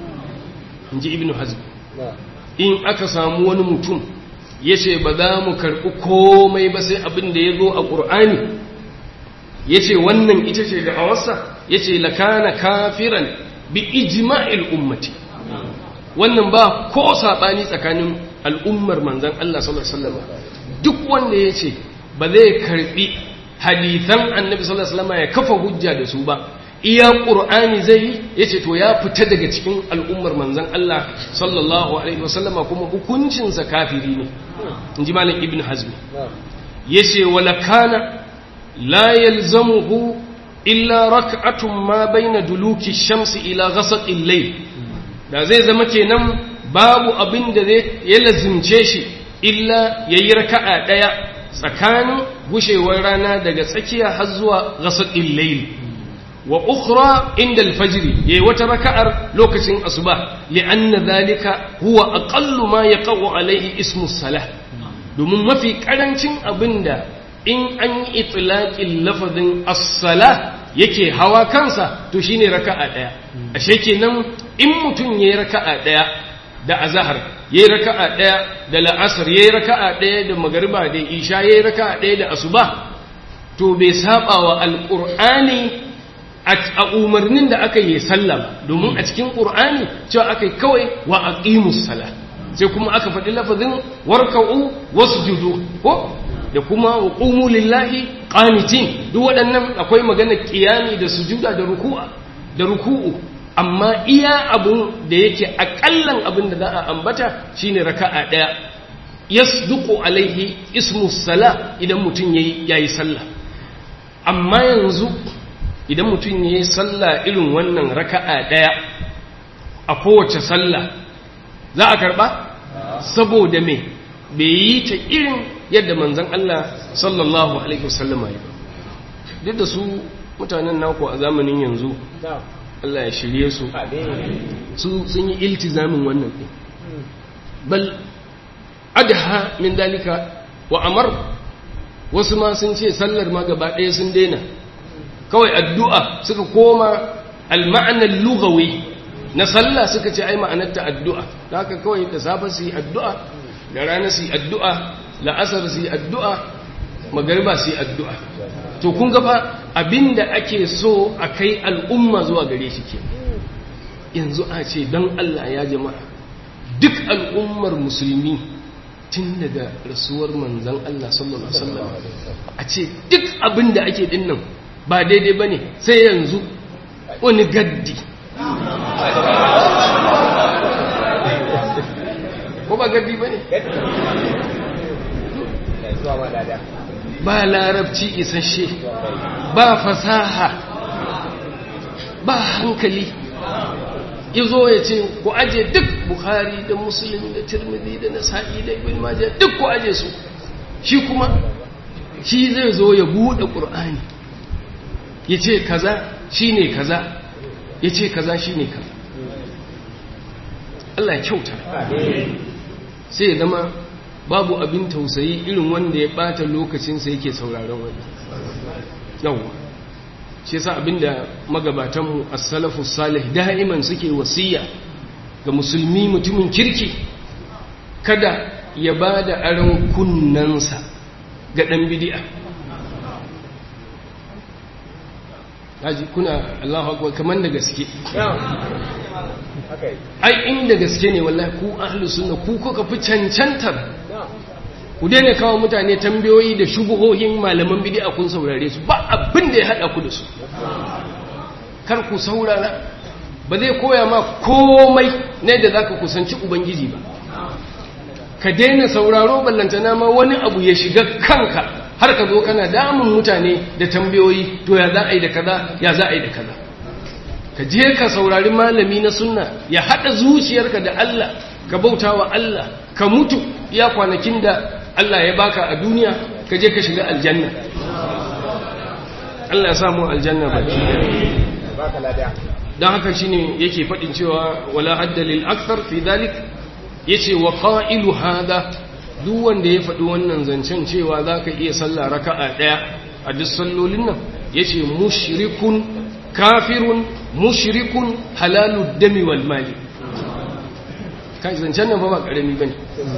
inji ibnu hazm in aka samu wani mutum yace ba za mu karbi komai ba sai abin da yazo a qur'ani yace wannan ita ce da awarsa yace lakana kafiran bi ijma'il ummati wannan ba ko sabani tsakanin al'ummar manzon Allah sallallahu alaihi wasallam duk wanda yace ba zai karbi hadithan annabi sallallahu alaihi wasallam ya kafa hujja da su ba iya qur'ani zai yace to ya fita daga cikin al'ummar manzon Allah sallallahu alaihi wasallam kuma hukuncin sa kafiri ne inji malam ibn hazm yace wala kana la yalzamuhu illa rak'atun ma baina duluki shamsi ila ghasaqi al-layl da zai zama kenan babu abin da zai ya lazimce shi illa yayi raka'a daya tsakanin gushewar rana daga tsakiya har zuwa ghasaqil layl wa ukhra inda al-fajr yayi wata raka'ar lokacin asuba li'anna dhalika huwa aqallu ma yaqau alayhi ismu salah domin mafi karancin abinda in an yi itlaqin lafazin as-salah yake hawa kansa to shine raka'a daya ashe kenan in mutun yayi raka'a daya da azhar yayi raka'a daya da la'asar yayi raka'a daya da magriba da isha yayi raka'a daya da asuba to bai saba wa alqur'ani a umarnin da aka yi sallah domin a cikin qur'ani cewa aka yi kawai wa aqimus salah sai kuma aka faɗi lafazin warka'u wasjudu ko da kuma qumu lillahi qanitin duk waɗannan akwai magana qiyami da sujuda da ruku'a da ruku'u amma iya abun da yake akallan abin da za a ambata shine raka'a daya yasduqu alaihi ismu sala idan mutum yayi yayi sallah amma yanzu idan mutum yayi sallah irin wannan raka'a daya a kowace sallah za a karba saboda me bai yi ta irin yadda manzon Allah sallallahu alaihi wasallama ya duk da su mutanen naku a zamanin yanzu Allah ya shirye su su sun yi iltizamin wannan ɗin bal adha min dalika wa amar wasu ma sun ce sallar ma gaba ɗaya sun daina kawai addu'a suka koma al-ma'anar lugawi na sallah suka ce ai ma'anarta addu'a da haka kawai da safe su yi addu'a da rana su yi addu'a la'asar su yi addu'a magariba su yi addu'a to kun gaba abinda ake so a kai al'umma zuwa gare shi ke yanzu a ce don Allah ya jama'a duk al'ummar musulmi tun daga rasuwar manzan Allah sallallahu Alaihi wasallam a ce duk abinda ake dinnan ba daidai ba ne sai yanzu wani gaddi ko ba gaddi ba ne ba larabci isasshe ba fasaha ba hankali izo ya ce ku aje duk bukhari da musulun da tirmidhi da nasa'i da ibn majah duk ku aje su shi kuma shi zai zo ya bude qur'ani ya ce kaza shine kaza ya ce kaza shine kaza Allah ya kyauta sai ya zama babu abin tausayi irin wanda ya bata lokacinsa yake sauraron wani yawwa shi yasa abinda magabatanmu as-salafu salih da'iman suke wasiya ga musulmi mutumin kirki kada ya bada aron kunnansa ga dan bid'a kaji kuna Allahu akbar kaman da gaske ai inda gaske ne wallahi ku ahlus sunna ku kuka fi cancantar ku daina kawo mutane tambayoyi da shubuhohin malaman bid'a kun saurare su ba abin da ya hada ku da su kar ku saurara ba zai koya ma komai ne da zaka kusanci ubangiji ba ka daina sauraro ballantana ma wani abu ya shiga kanka har ka zo kana damun mutane da tambayoyi to ya za a yi da kaza ya za a yi da kaza ka je ka saurari malami na sunna ya haɗa zuciyarka da Allah ka bauta wa Allah ka mutu ya kwanakin da Allah ya baka a duniya ka je ka shiga aljanna Allah ya samu aljanna baki don haka shine yake faɗin cewa wala haddalil akthar fi dhalik yace wa qailu hada duk wanda ya faɗi wannan zancen cewa zaka iya sallah raka'a daya a duk sallolin nan yace mushrikun kafirun mushrikun halalud dami wal mali kai zancen nan ba ba karami bane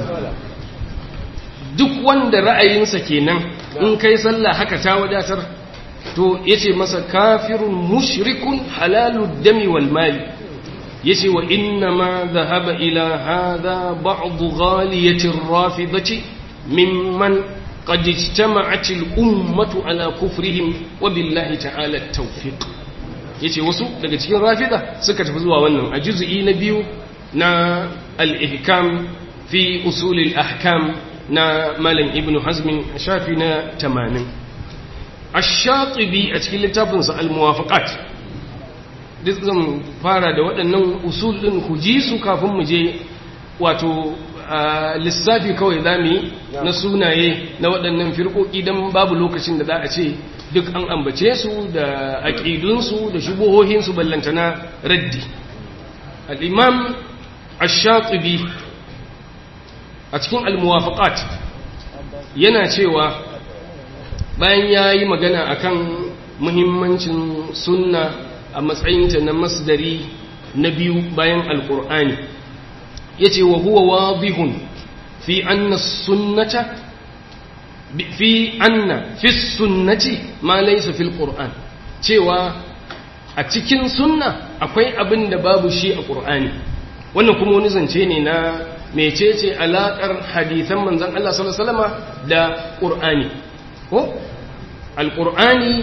duk wanda ra'ayinsa kenan in kai sallah haka ta wadatar to yace masa kafirun mushrikun halalud dami wal mali yace wa inna ma dhahaba ila hadha ba'd ghaliyati ar-rafidati mimman qad ijtama'at al-ummatu ala kufrihim wa billahi ta'ala at-tawfiq yace wasu daga cikin rafida suka tafi zuwa wannan a juz'i na biyu na al-ihkam fi usul al-ahkam na malam ibnu hazm shafi na 80 ash-shatibi a cikin littafinsa al-muwafaqat duk zan fara da waɗannan usul ɗin ku ji su kafin mu je wato lissafi kawai za mu yi na sunaye na waɗannan firƙoƙi don babu lokacin da za a ce duk an ambace su da aƙidunsu da shubuhohinsu ballantana raddi al'imam ash-shatibi a cikin al-muwafaqat yana cewa bayan ya yi magana akan muhimmancin sunna a matsayinta na masdari na biyu bayan alkur'ani ya ce wa huwa wadihun fi anna sunnata fi anna fi sunnati ma laysa fil qur'an cewa a cikin sunna akwai abin da babu shi a qur'ani wannan kuma wani zance ne na mecece alakar hadisan manzon Allah sallallahu alaihi wasallama da qur'ani ko alqur'ani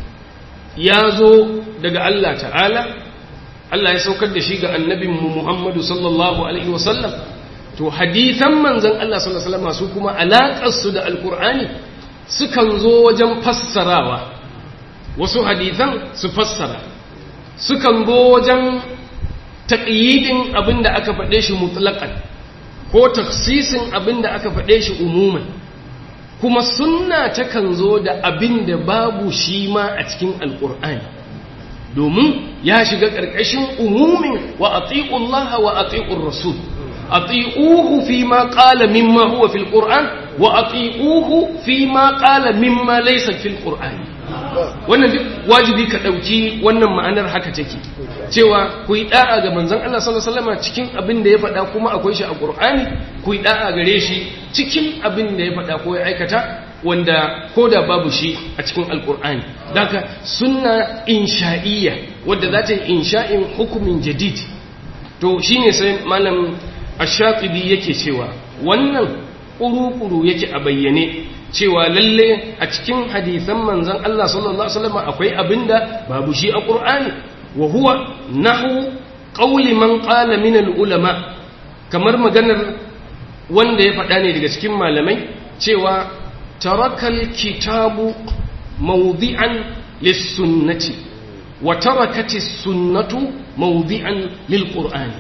ya zo daga Allah ta'ala Allah ya saukar da shi ga annabinmu Muhammadu sallallahu Alaihi wasallam to hadithan manzan Allah sallallahu Alaihi wasallam su kuma alaƙarsu da alƙur'ani sukan zo wajen fassarawa wasu hadithan su fassara sukan zo wajen taƙiyidin abin da aka faɗe shi mutlaƙan ko taksisin abin da aka faɗe shi umuman kuma sunna takan zo da abin da babu shi ma a cikin alƙur'ani domin ya shiga ƙarƙashin umumin wa ati'ullaha wa ati'ur rasul ati'uhu fi ma qala mimma huwa fil qur'an wa ati'uhu fi ma qala mimma laysa fil qur'an wannan duk wajibi ka dauki wannan ma'anar haka take cewa ku yi da'a ga manzon Allah sallallahu alaihi wasallam cikin abin da ya faɗa kuma akwai shi a Qur'ani ku yi da'a gare shi cikin abin da ya faɗa ko ya aikata wanda ko da babu shi a cikin alkur'ani daga sunna insha'iyya wadda za ta yi insha'in hukumin jadid to shine sai malam ash-shafi'i yake cewa wannan kuru-kuru yake a bayyane cewa lalle a cikin hadisan manzon Allah sallallahu alaihi wasallam akwai abinda babu shi a Qur'ani wa huwa nahu qawli man qala min al-ulama kamar maganar wanda ya faɗa ne daga cikin malamai cewa tarakal kitabu mawdi'an lis-sunnati wa tarakati sunnatu mawdi'an lil-qur'ani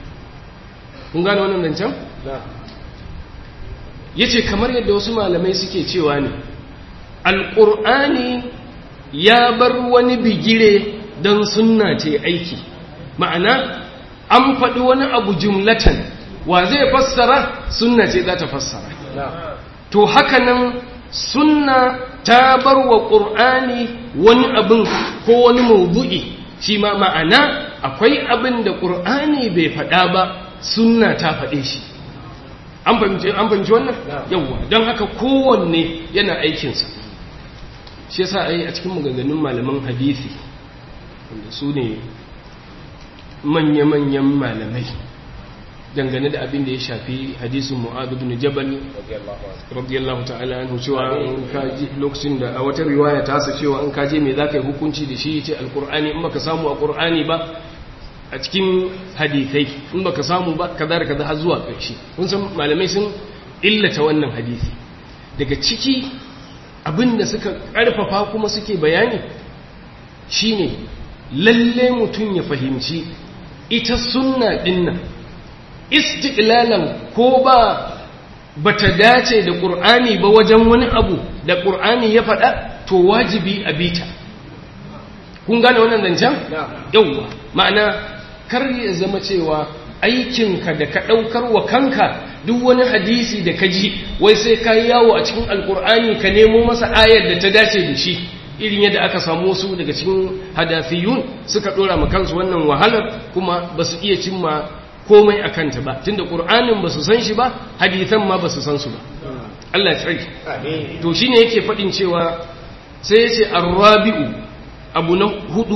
kun gane wannan zancen yace kamar yadda wasu malamai suke cewa ne alqur'ani ya bar wani bigire don sunna ce aiki ma'ana an faɗi wani abu jumlatan wa zai fassara sunna ce za ta fassara to haka nan sunna ta bar wa ƙur'ani wani abin ko wani maudu'i shi ma ma'ana akwai abin da ƙur'ani bai faɗa ba sunna ta faɗe shi an fahimci wannan yawwa don haka kowanne yana aikinsa shi yasa ai a cikin maganganun malaman hadisi wanda su ne manya-manyan malamai dangane da abin da ya shafi hadisin mu'adu bin jabal radiyallahu ta'ala anhu cewa in kaji lokacin da a wata riwaya ta sa cewa in kaje me zaka yi hukunci da shi yace alqur'ani in baka samu a qur'ani ba a cikin hadisai in baka samu ba kaza da kaza har zuwa ƙarshe kun san malamai sun illata wannan hadisi daga ciki abinda suka ƙarfafa kuma suke bayani shine lalle mutum ya fahimci ita sunna dinnan istiqlalan ko ba bata dace da qur'ani ba wajen wani abu da qur'ani ya faɗa to wajibi a bita kun gane wannan zancen yauwa ma'ana kar ya zama cewa aikinka da ka ɗaukar wa kanka duk wani hadisi da ka ji wai sai ka yi yawo a cikin alkur'ani ka nemo masa ayar da ta dace da shi irin yadda aka samu wasu daga cikin hadafiyun suka ɗora ma kansu wannan wahalar kuma ba su iya cimma komai a kanta ba tunda ƙur'anin ba su san shi ba hadisan ma ba su san su ba Allah ya tsarki to shine yake faɗin cewa sai ya ce arrabi'u abu na hudu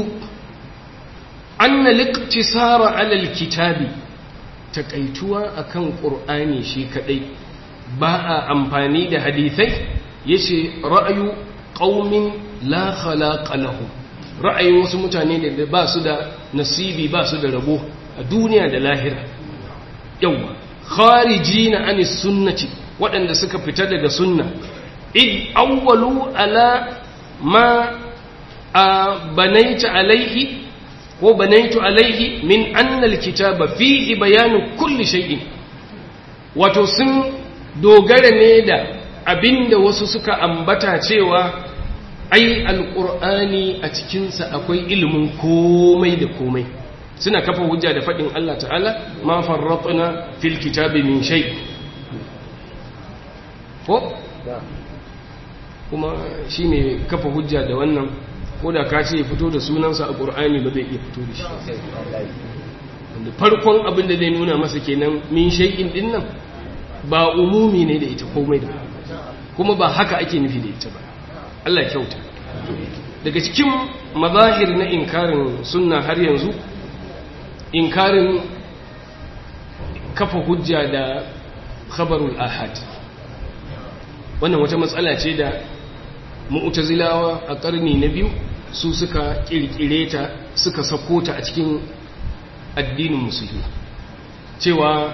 anna liqtisara ala alkitabi takaituwa akan qur'ani shi kadai ba a amfani da hadisai yace ra'ayu qaumin la khalaqa lahum ra'ayin wasu mutane da ba su da nasibi ba su da rabo a duniya da lahira yawa kharijina anis sunnati waɗanda suka fita daga sunna id awwalu ala ma banaita alaihi ko banaitu alaihi min annal kitaba fihi bayanu kulli shay'in wato sun dogara ne da abinda wasu suka ambata cewa ai alqur'ani a cikinsa akwai ilimin komai da komai suna kafa hujja da faɗin Allah ta'ala ma farratna fil kitabi min shay ko kuma shine kafa hujja da wannan ko da ka ce fito da sunansa a ƙur'ani ba zai iya fito da shi wanda farkon abin da zai nuna masa kenan min shay'in din nan ba umumi ne da ita komai da kuma ba haka ake nufi da ita ba Allah ya kyauta daga cikin mazahir na inkarin sunna har yanzu inkarin kafa hujja da khabarul ahad wannan wata matsala ce da mu'tazilawa a ƙarni na biyu su suka ƙirƙire ta suka sako ta a cikin addinin musulmi cewa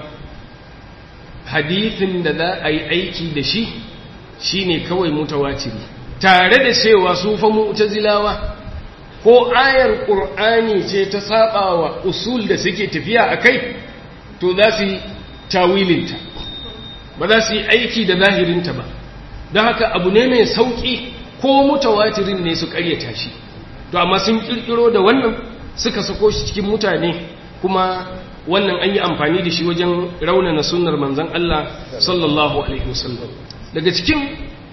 hadithin da za a yi aiki da shi shine kawai mutawatiri tare da cewa su fa mu'tazilawa ko ayar qur'ani ce ta sabawa usul da suke tafiya akai to za su yi tawilinta ba za su yi aiki da zahirinta ba don haka abu ne mai sauƙi ko mutawatirin ne su ƙaryata shi to amma sun ƙirƙiro da wannan suka sako shi cikin mutane kuma wannan an yi amfani da shi wajen raunana sunnar manzon Allah sallallahu alaihi wasallam daga cikin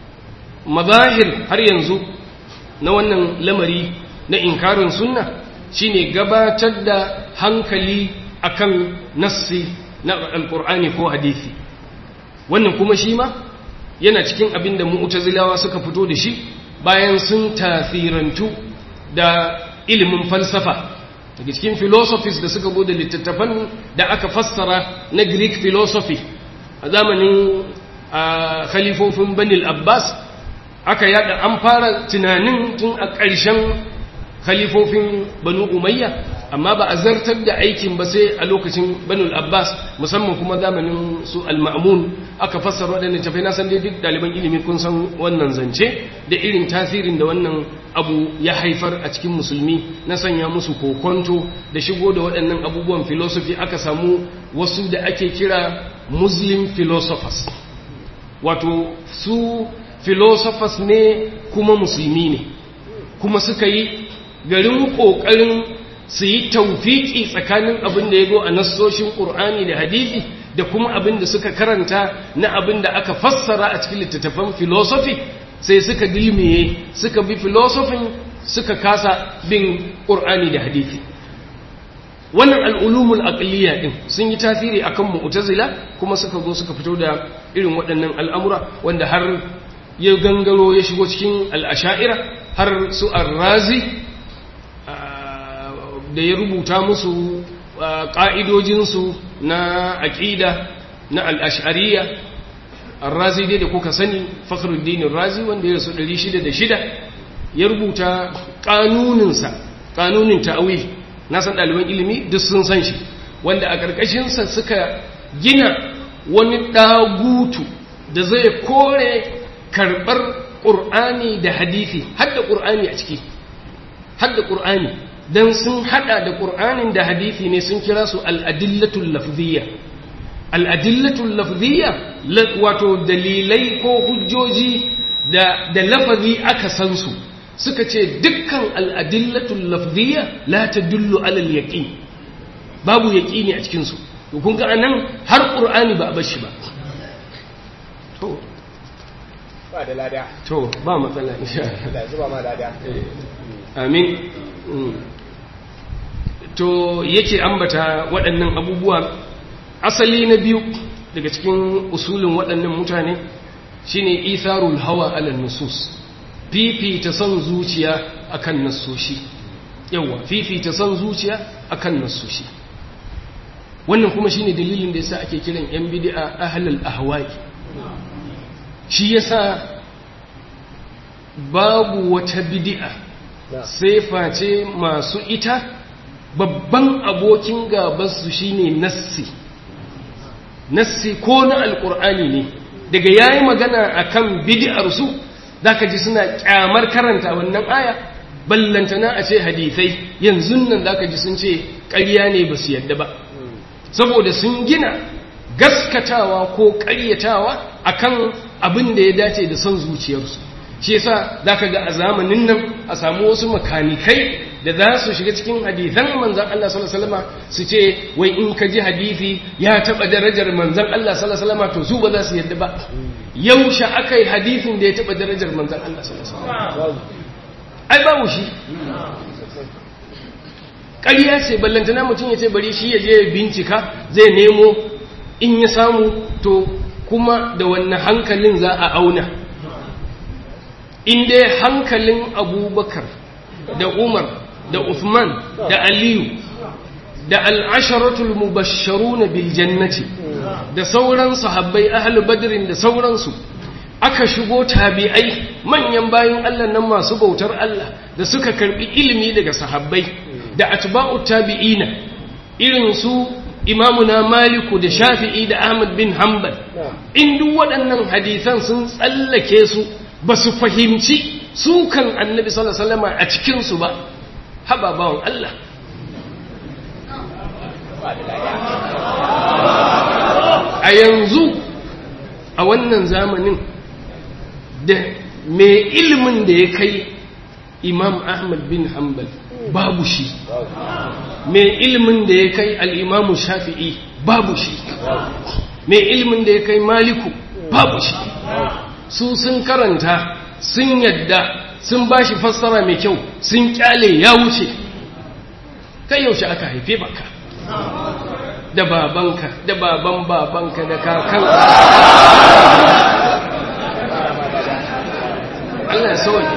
mazahir har yanzu na wannan lamari na inkarin sunna shine gabatar da hankali akan nassi na alkur'ani ko hadisi wannan kuma shi ma yana cikin abin da mu'tazilawa suka fito da shi bayan sun tasirantu da ilimin falsafa daga cikin philosophies da suka bude littattafan da aka fassara na greek philosophy a zamanin khalifofin banil abbas aka yada an fara tunanin tun a ƙarshen khalifofin banu umayya amma ba a zartar da aikin ba sai a lokacin banul abbas musamman kuma zamanin su al-ma'mun aka fassara waɗannan tafai na san dai duk ɗaliban ilimi kun san wannan zance da irin tasirin da wannan abu ya haifar a cikin musulmi na sanya musu kokonto da shigo da waɗannan abubuwan philosophy aka samu wasu da ake kira muslim philosophers wato su philosophers ne kuma musulmi ne kuma suka yi garin ƙoƙarin su yi taufiki tsakanin abin da ya zo a nassoshin ƙur'ani da hadisi da kuma abin da suka karanta na abin da aka fassara a cikin littattafan filosofi sai suka dilmiye suka bi filosofin suka kasa bin ƙur'ani da hadisi wannan al'ulumul aqliya din sun yi tasiri akan mu'tazila kuma suka zo suka fito da irin waɗannan al'amura wanda har ya gangaro ya shigo cikin al'asha'ira har su arrazi da ya rubuta musu ƙa'idojinsu na aƙida na al'ashariya razi dai da kuka sani fakhruddin razi wanda ya rasu 606 ya rubuta ƙanuninsa ƙanunin ta'awil na san ɗaliban ilimi duk sun san shi wanda a ƙarƙashinsa suka gina wani ɗagutu da zai kore karɓar ƙur'ani da hadithi hadda ƙur'ani a ciki hadda ƙur'ani don sun hada da ƙur'anin da hadithi ne sun kira su al'adillatul lafziyya al'adillatul lafziyya wato dalilai ko hujjoji da, da lafazi aka san su suka ce dukkan al'adillatul lafziyya la ta dullu alal yaƙin babu yaƙini a cikinsu kun ga anan har ƙur'ani ba a bashi ba to ba da lada to ba matsala insha da zuba ma lada amin to yake ambata waɗannan abubuwa asali na biyu daga cikin usulin waɗannan mutane shine itharul hawa ala nusus fifita son zuciya akan nasoshi yawa fifita son zuciya akan nasoshi wannan kuma shine dalilin da yasa ake kiran yan bid'a ahlul ahwa'i shi yasa babu wata bid'a sai face masu ita babban abokin gabansu shine nassi nassi ko na alkur'ani ne daga yayi magana akan bid'ar su zaka ji suna kyamar karanta wannan aya ballantana a ce hadisai yanzu nan zaka ji sun ce ƙarya ne ba su yadda ba saboda sun gina gaskatawa ko ƙaryatawa akan abin da ya dace da son zuciyarsu shi yasa zaka ga a zamanin nan a samu wasu makanikai da za su shiga cikin hadithan manzan Allah sallallahu alaihi wasallam su ce wai in ka ji hadisi ya taba darajar manzan Allah sallallahu alaihi wasallam to su ba za su yadda ba yaushe akai hadisin da ya taba darajar manzan Allah sallallahu alaihi wasallam ai babu shi ƙarya ce ballantana mutum ya ce bari shi ya je ya bincika zai nemo in ya samu to kuma da wannan hankalin za a auna in dai hankalin abubakar da umar da uthman da aliyu da al'asharatul mubasharu na biljannati da sauran sahabbai ahlu badrin da sauransu aka shigo tabi'ai manyan bayan allah nan masu bautar allah da suka karbi ilimi daga sahabbai da atba'u tabi'ina irin su imamuna maliku da shafi'i da ahmad bin hanbal in duk waɗannan hadisan sun tsallake su ba su fahimci sukan annabi sallallahu alaihi wasallam a cikinsu ba haba bawon Allah a yanzu a wannan zamanin da mai ilimin da ya kai imam ahmad bin hanbal babu shi mai ilimin da ya kai al'imamu shafi'i babu shi mai ilimin da ya kai maliku babu shi su sun karanta sun yadda sun ba shi fassara mai kyau sun kyale ya wuce kai yaushe aka haife baka da babanka da baban babanka da kakan Allah ya sauke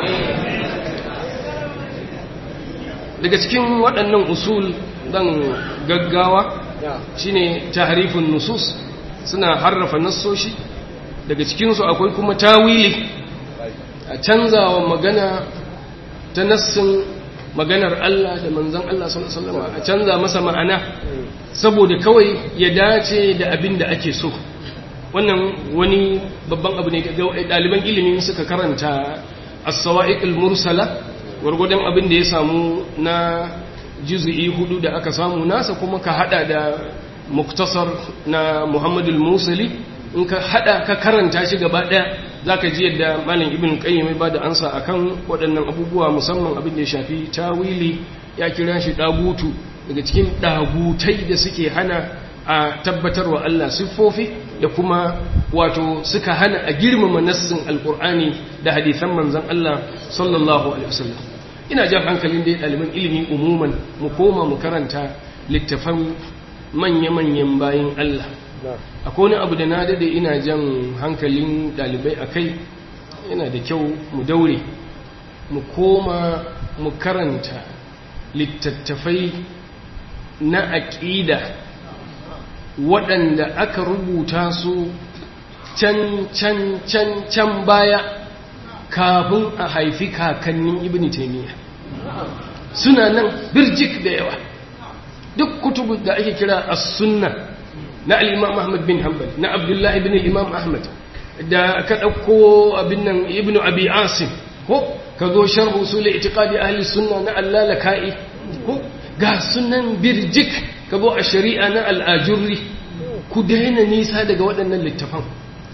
daga cikin waɗannan usul dan gaggawa shine tahrifun nusus suna harrafa nassoshi daga cikinsu akwai kuma tawili a canzawa magana ta nassin maganar Allah da manzan Allah sallallahu alaihi a canza masa ma'ana saboda kawai ya dace da abin da ake so wannan wani babban abu ne ga ɗaliban ilimin suka karanta as-sawa'iq mursala gwargwadon abin da ya samu na juz'i hudu da aka samu nasa kuma ka hada da muktasar na Muhammadul Musali in ka hada ka karanta shi gaba daya zaka ji yadda malam ibn qayyim ya bada ansa akan waɗannan abubuwa musamman abin da ya shafi tawili ya kira shi dagutu daga cikin dagutai da suke hana a tabbatarwa Allah siffofi da kuma wato suka hana a girmama nassin alqur'ani da hadisan manzon Allah sallallahu alaihi wasallam ina jan hankalin dai ɗaliban ilimi umuman mu koma mu karanta littafan manya-manyan bayin Allah akwai wani abu da na dade ina jan hankalin dalibai a kai yana da kyau mu daure mu koma mu karanta littattafai na aƙida waɗanda aka rubuta su can can can can baya kafin a haifi kakannin ibn taimiyya suna nan birjik da yawa duk kutubu da ake kira as-sunna na al-imam ahmad bin hanbal na abdullahi bin imam ahmad da ka ɗauko abin nan ibn abi asim ko ka zo sharh usul i'tiqadi ahli sunna na allalaka'i ko ga sunan birjik ka zo a shari'a na al-ajurri ku daina nisa daga waɗannan littafan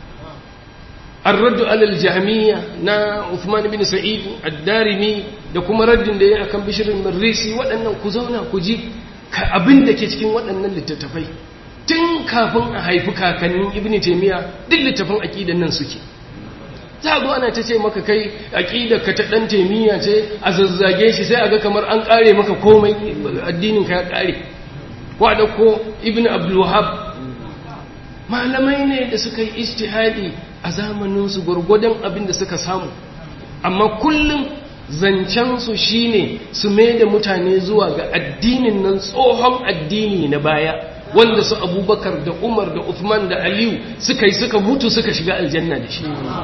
الرد على الجهمية نا عثمان بن سعيد الدارمي da kuma raddin da ya akan bishirin marrisi waɗannan ku zauna ku ji abin da ke cikin waɗannan littattafai tun kafin a haifi kakannin ibn taimiyya duk littafin aƙidan nan suke za a zo ana ta ce maka kai aƙidar ka ta ɗan taimiyya ce a zazzage shi sai a ga kamar an ƙare maka komai addinin ka ya ƙare ko a ɗauko ibn abdulwahab malamai ne da suka yi istihadi a zamaninsu gwargwadon abin da suka samu amma kullum zancensu shine su mai da mutane zuwa ga addinin nan tsohon addini na baya wanda su abubakar da umar da uthman da aliyu suka yi suka mutu suka shiga aljanna da shi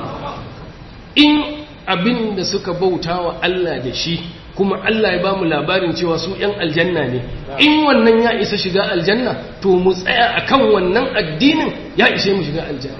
in abin da suka bauta wa Allah da shi kuma Allah ya ba mu labarin cewa su ‘yan aljanna ne in wannan ya isa shiga aljanna to mu tsaya a kan wannan addinin ya ishe mu shiga aljanna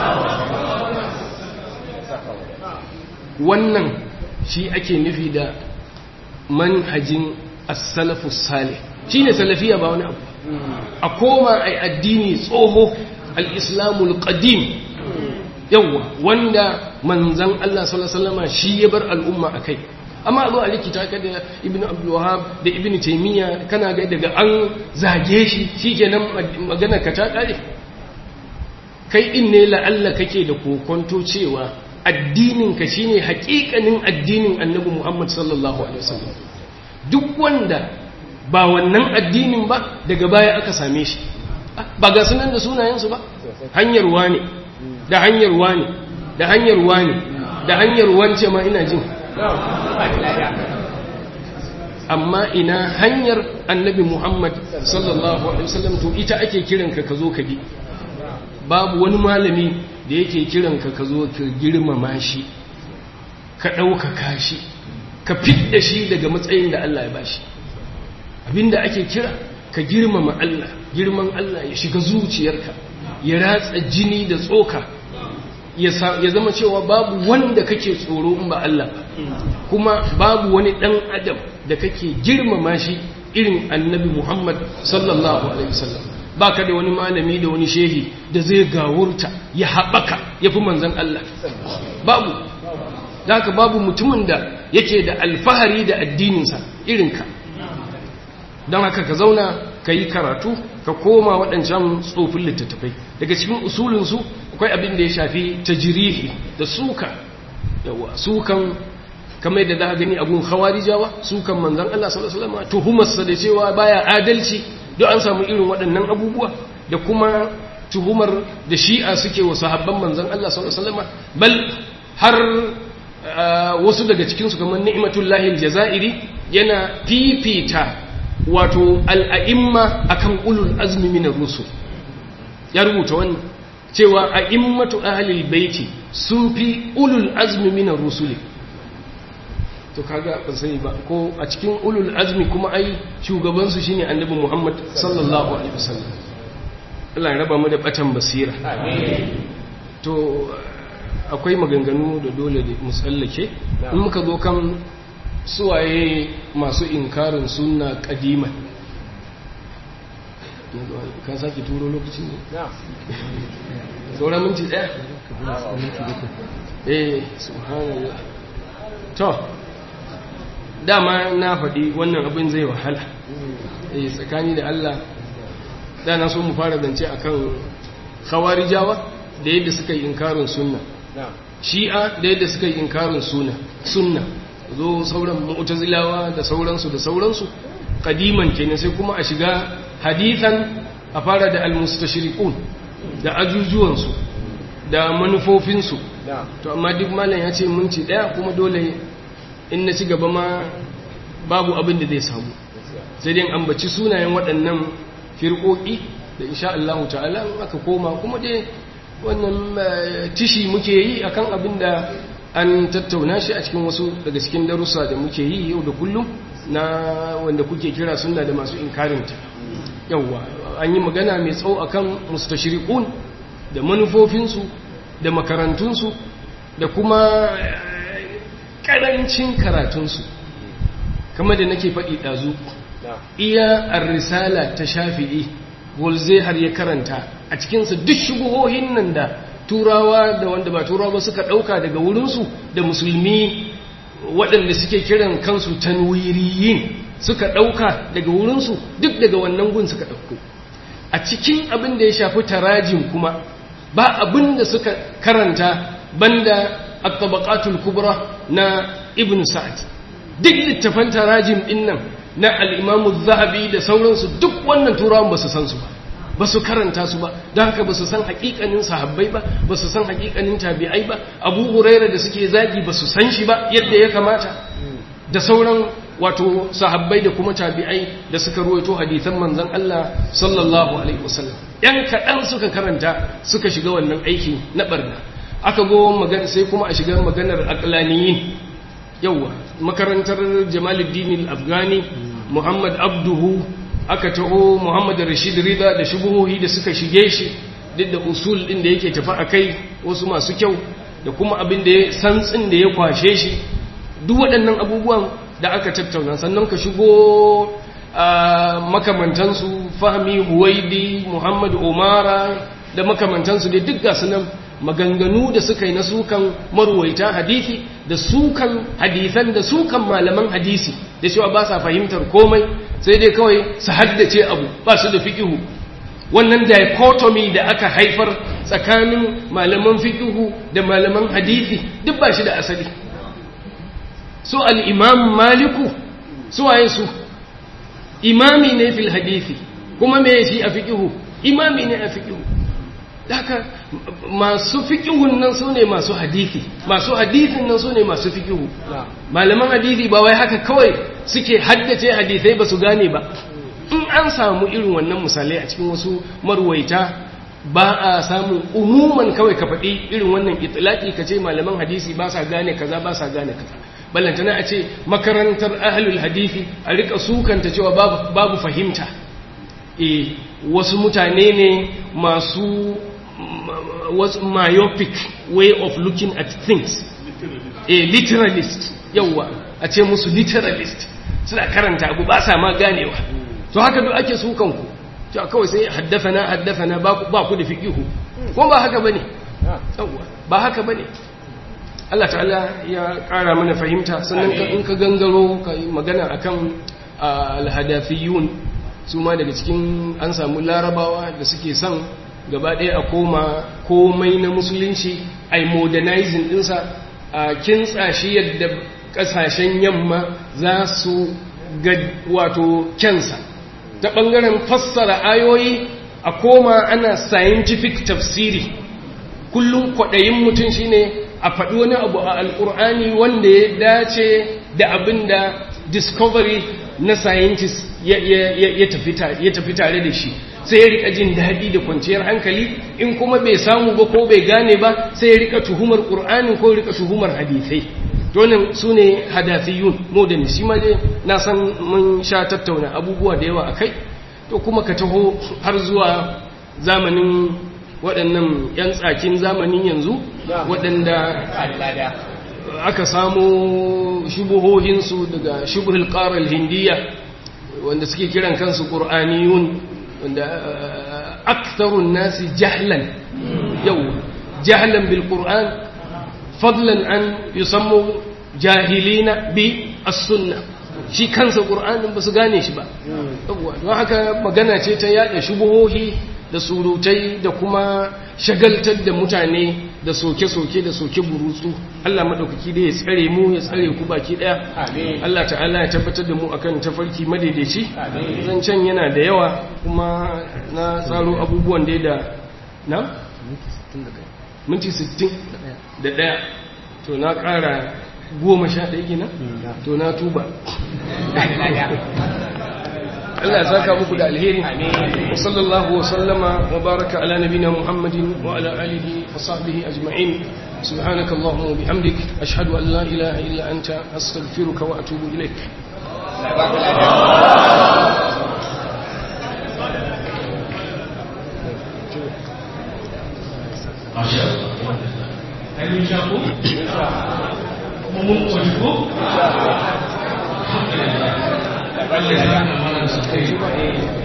wannan shi ake nufi da manhajin as-salafu salih shi ne salafiya ba wani abu a koma a addini tsoho al-islamul qadim yawwa wanda manzan Allah sallallahu alaihi shi ya bar al'umma akai amma a zo a likita ka da ibn abdulwahab da ibn taimiyya kana ga daga an zage shi shikenan magana ka ta kare kai din ne la'alla kake da kokonto cewa addinin ka shine hakikanin addinin annabi Muhammad sallallahu alaihi wasallam duk wanda ba wannan addinin ba daga baya aka same shi ba ga sunan da sunayensu ba hanyar wani da hanyar wani da hanyar wani da hanyar wance ma ina jin amma ina hanyar annabi Muhammad sallallahu alaihi wasallam to ita ake kiranka ka zo ka bi babu wani malami da yake kiranka ka zo ka girmama shi ka ɗaukaka shi ka fidda shi daga matsayin da Allah ya bashi abinda ake kira ka girmama Allah girman Allah ya shiga zuciyarka ya ratsa jini da tsoka ya zama cewa babu wanda kake tsoro in ba Allah ba kuma babu wani ɗan adam da kake girmama shi irin annabi Muhammad sallallahu alaihi wasallam baka da wani malami da wani shehi da zai gawurta ya haɓaka ya fi manzan Allah babu haka babu mutumin da yake da alfahari da addininsa irinka don haka ka zauna ka yi karatu ka koma waɗancan tsofin littattafai daga cikin usulinsu akwai abin da ya shafi tajirihi da suka yawa sukan kamar da za a gani abun khawarijawa sukan manzan Allah sallallahu alaihi wasallam tuhumarsa da cewa baya adalci duk an samu irin waɗannan abubuwa da kuma tuhumar da shi'a suke wa sahabban manzan Allah sallallahu alaihi wasallam bal har wasu daga cikin su kamar ni'matullahi aljazairi yana fifita wato al'a'imma akan ulul azmi minar rusul ya rubuta wannan cewa a'immatu ahlil baiti sun fi ulul azmi minar rusuli to kaga ban sani ba ko a cikin ulul azmi kuma ai shugaban su shine annabi Muhammad sallallahu alaihi wasallam Allah ya raba mu da batan basira to akwai maganganu da dole da musallake in muka zo kan suwaye masu inkarin sunna kadiman ka sake turo lokaci ne sauran minti daya eh subhanallah to dama na faɗi wannan abin zai wahala eh tsakani da Allah da na so mu fara zance akan khawarijawa da yadda suka yi inkarin sunna shi'a da yadda suka yi inkarin sunna sunna zo sauran mu'tazilawa da sauransu da sauransu kadiman kenan sai kuma a shiga hadithan a fara da almustashriqun da ajujuwansu da manufofinsu to amma duk malam ya ce minti daya kuma dole in na ci gaba ma babu abin da zai samu sai dai ambaci sunayen waɗannan firƙoƙi da insha Allah ta'ala aka koma kuma dai wannan tishi muke yi akan abin da an tattauna shi a cikin wasu daga cikin darussa da muke yi yau da kullum na wanda kuke kira sunna da masu inkarinta yauwa an yi magana mai tsawo akan mustashriqun da manufofinsu da makarantunsu da kuma karancin karatunsu kamar da nake faɗi ɗazu iya ar-risala ta shafi'i volze har ya karanta a cikinsa duk shubuhohin nan da turawa da wanda ba turawa ba suka ɗauka daga wurinsu da musulmi waɗanda suke kiran kansu tanwiriyin suka ɗauka daga wurinsu duk daga wannan gun suka ɗauko a cikin abin da ya shafi tarajin kuma ba abin da suka karanta banda at-tabaqatul kubra na ibn sa'd duk littafan tarajim din nan na al-imam az-zahabi da sauransu duk wannan turawan ba su san su ba ba su karanta su ba don haka ba su san hakikanin sahabbai ba ba su san hakikanin tabi'ai ba abu huraira da suke zagi ba su san shi ba yadda ya kamata da sauran wato sahabbai da kuma tabi'ai da suka ruwaito hadithan manzon Allah sallallahu alaihi wasallam yan kaɗan suka karanta suka shiga wannan aiki na barna aka go magana sai kuma a shiga maganar aqlaniyin yawa makarantar Jamaluddin al-Afghani Muhammad Abduhu aka taho Muhammad Rashid Rida da shubuhohi da suka shige shi duk da usul din da yake tafi akai wasu masu kyau da kuma abin da ya santsin da ya kwashe shi duk waɗannan abubuwan da aka tattauna sannan ka shigo makamantansu fahmi huwaidi Muhammad Umara da makamantansu da duk gasu nan maganganu da suka yi na sukan marwaita hadisi da sukan hadisan da sukan malaman hadisi da cewa ba sa fahimtar komai sai dai kawai su haddace abu ba su da fikihu wannan dichotomy da aka haifar tsakanin malaman fikihu da malaman hadisi duk ba shi da asali su al'imam maliku su waye su imami ne fil hadisi kuma me shi a fikihu imami ne a fikihu haka masu fikihun nan su ne masu hadithi masu hadithin nan su ne masu fikihu malaman hadithi ba wai haka kawai suke haddace hadithai ba su gane ba in an samu irin wannan misalai a cikin wasu marwaita ba a samun umuman kawai ka faɗi irin wannan itilaki ka ce malaman hadisi ba sa gane kaza ba sa gane kaza ballantana a ce makarantar ahlul hadisi a rika sukanta cewa babu, babu fahimta e wasu mutane ne masu was myopic way of looking at things a literalist yawa a ce musu literalist suna karanta abu ba sa ma ganewa to haka duk ake sukan ku to kawai sai haddafana haddafana ba ku da fiqihu ko ba haka bane yawa ba haka bane Allah ta'ala ya ƙara mana fahimta sannan in ka gangaro ka yi magana akan alhadafiyun su ma daga cikin an samu larabawa da suke son gaba ɗaya a koma komai na musulunci a modernizing ɗinsa a kintsa shi yadda ƙasashen yamma za su ga wato kyansa ta ɓangaren fassara ayoyi a koma ana scientific tafsiri kullum kwaɗayin mutum shine a faɗi wani abu a alƙur'ani wanda ya dace da abin da discovery na scientist ya tafi tare da shi sai ya rika jin daɗi da kwanciyar hankali in kuma bai samu ba ko bai gane ba sai ya rika tuhumar ƙur'ani ko rika tuhumar hadisai donin su ne hadafiyun modern shi ma dai na san mun sha tattauna abubuwa da yawa a kai to kuma ka taho har zuwa zamanin waɗannan 'yan tsakin zamanin yanzu waɗanda aka samu shubuhohinsu daga shubuhul ƙarar hindiya wanda suke kiran kansu ƙur'aniyun wanda aktarun nasi jahlan yau jahlan bil ƙur'an fadlan an yusammu jahilina bi as-sunna shi kansa ƙur'anin ba su gane shi ba don haka magana ce ta yada shubuhohi da surutai da kuma shagaltar da mutane da soke-soke da soke burutsu Allah maɗaukaki da ya tsare mu ya tsare ku baki ɗaya Allah ta'ala ya tabbatar da mu akan tafarki madaidaici zancen yana da yawa kuma na tsaro abubuwan da da na? minti 60 da ɗaya to na ƙara goma sha ɗaya gina? to na tuba Allah ya saka muku da alheri wa sallallahu wa sallama wa baraka ala nabina Muhammadin wa ala alihi wa sahbihi ajma'in سبحانك اللهم وبحمدك أشهد أن لا إله إلا أنت أستغفرك وأتوب إليك Masya Allah. Ayo syaku. Mumuk wajibku. Alhamdulillah. Allah ya saka mana da suka yi ba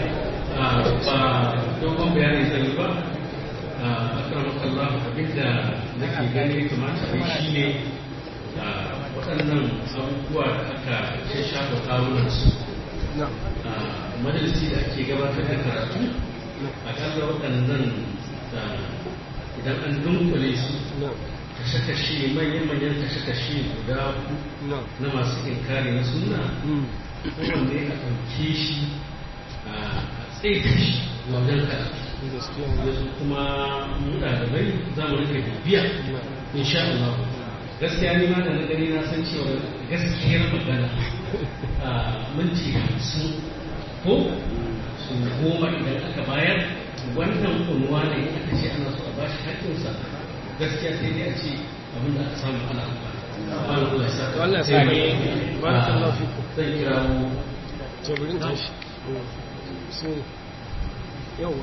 dogon bayani zai yi ba a karamakallah abinda nake gani kamata a yi shi ne waɗannan abubuwa da aka shafa kawunansu majalisi da ake gabatar da karatu akalla waɗannan idan an dunkule su kashe-kashe manyan-manyan kashe-kashe guda na masu inkari na suna kowanne a ɗauke shi a tsaita shi wajen karatu yanzu kuma mu ɗalibai za mu rika bibiya insha Allah gaskiya ni ma da na gani na san cewa gaskiyar magana a minti hamsin ko su goma idan aka bayar wannan kunwa ne aka ce ana so a bashi haƙƙinsa gaskiya sai dai a ce abin da aka samu ana amfani Allah ya saka Allah ya saka barakallahu fikum zai kirawo to burin tashi so yau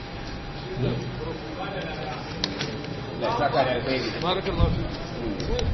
Allah ya saka da alkhairi barakallahu fikum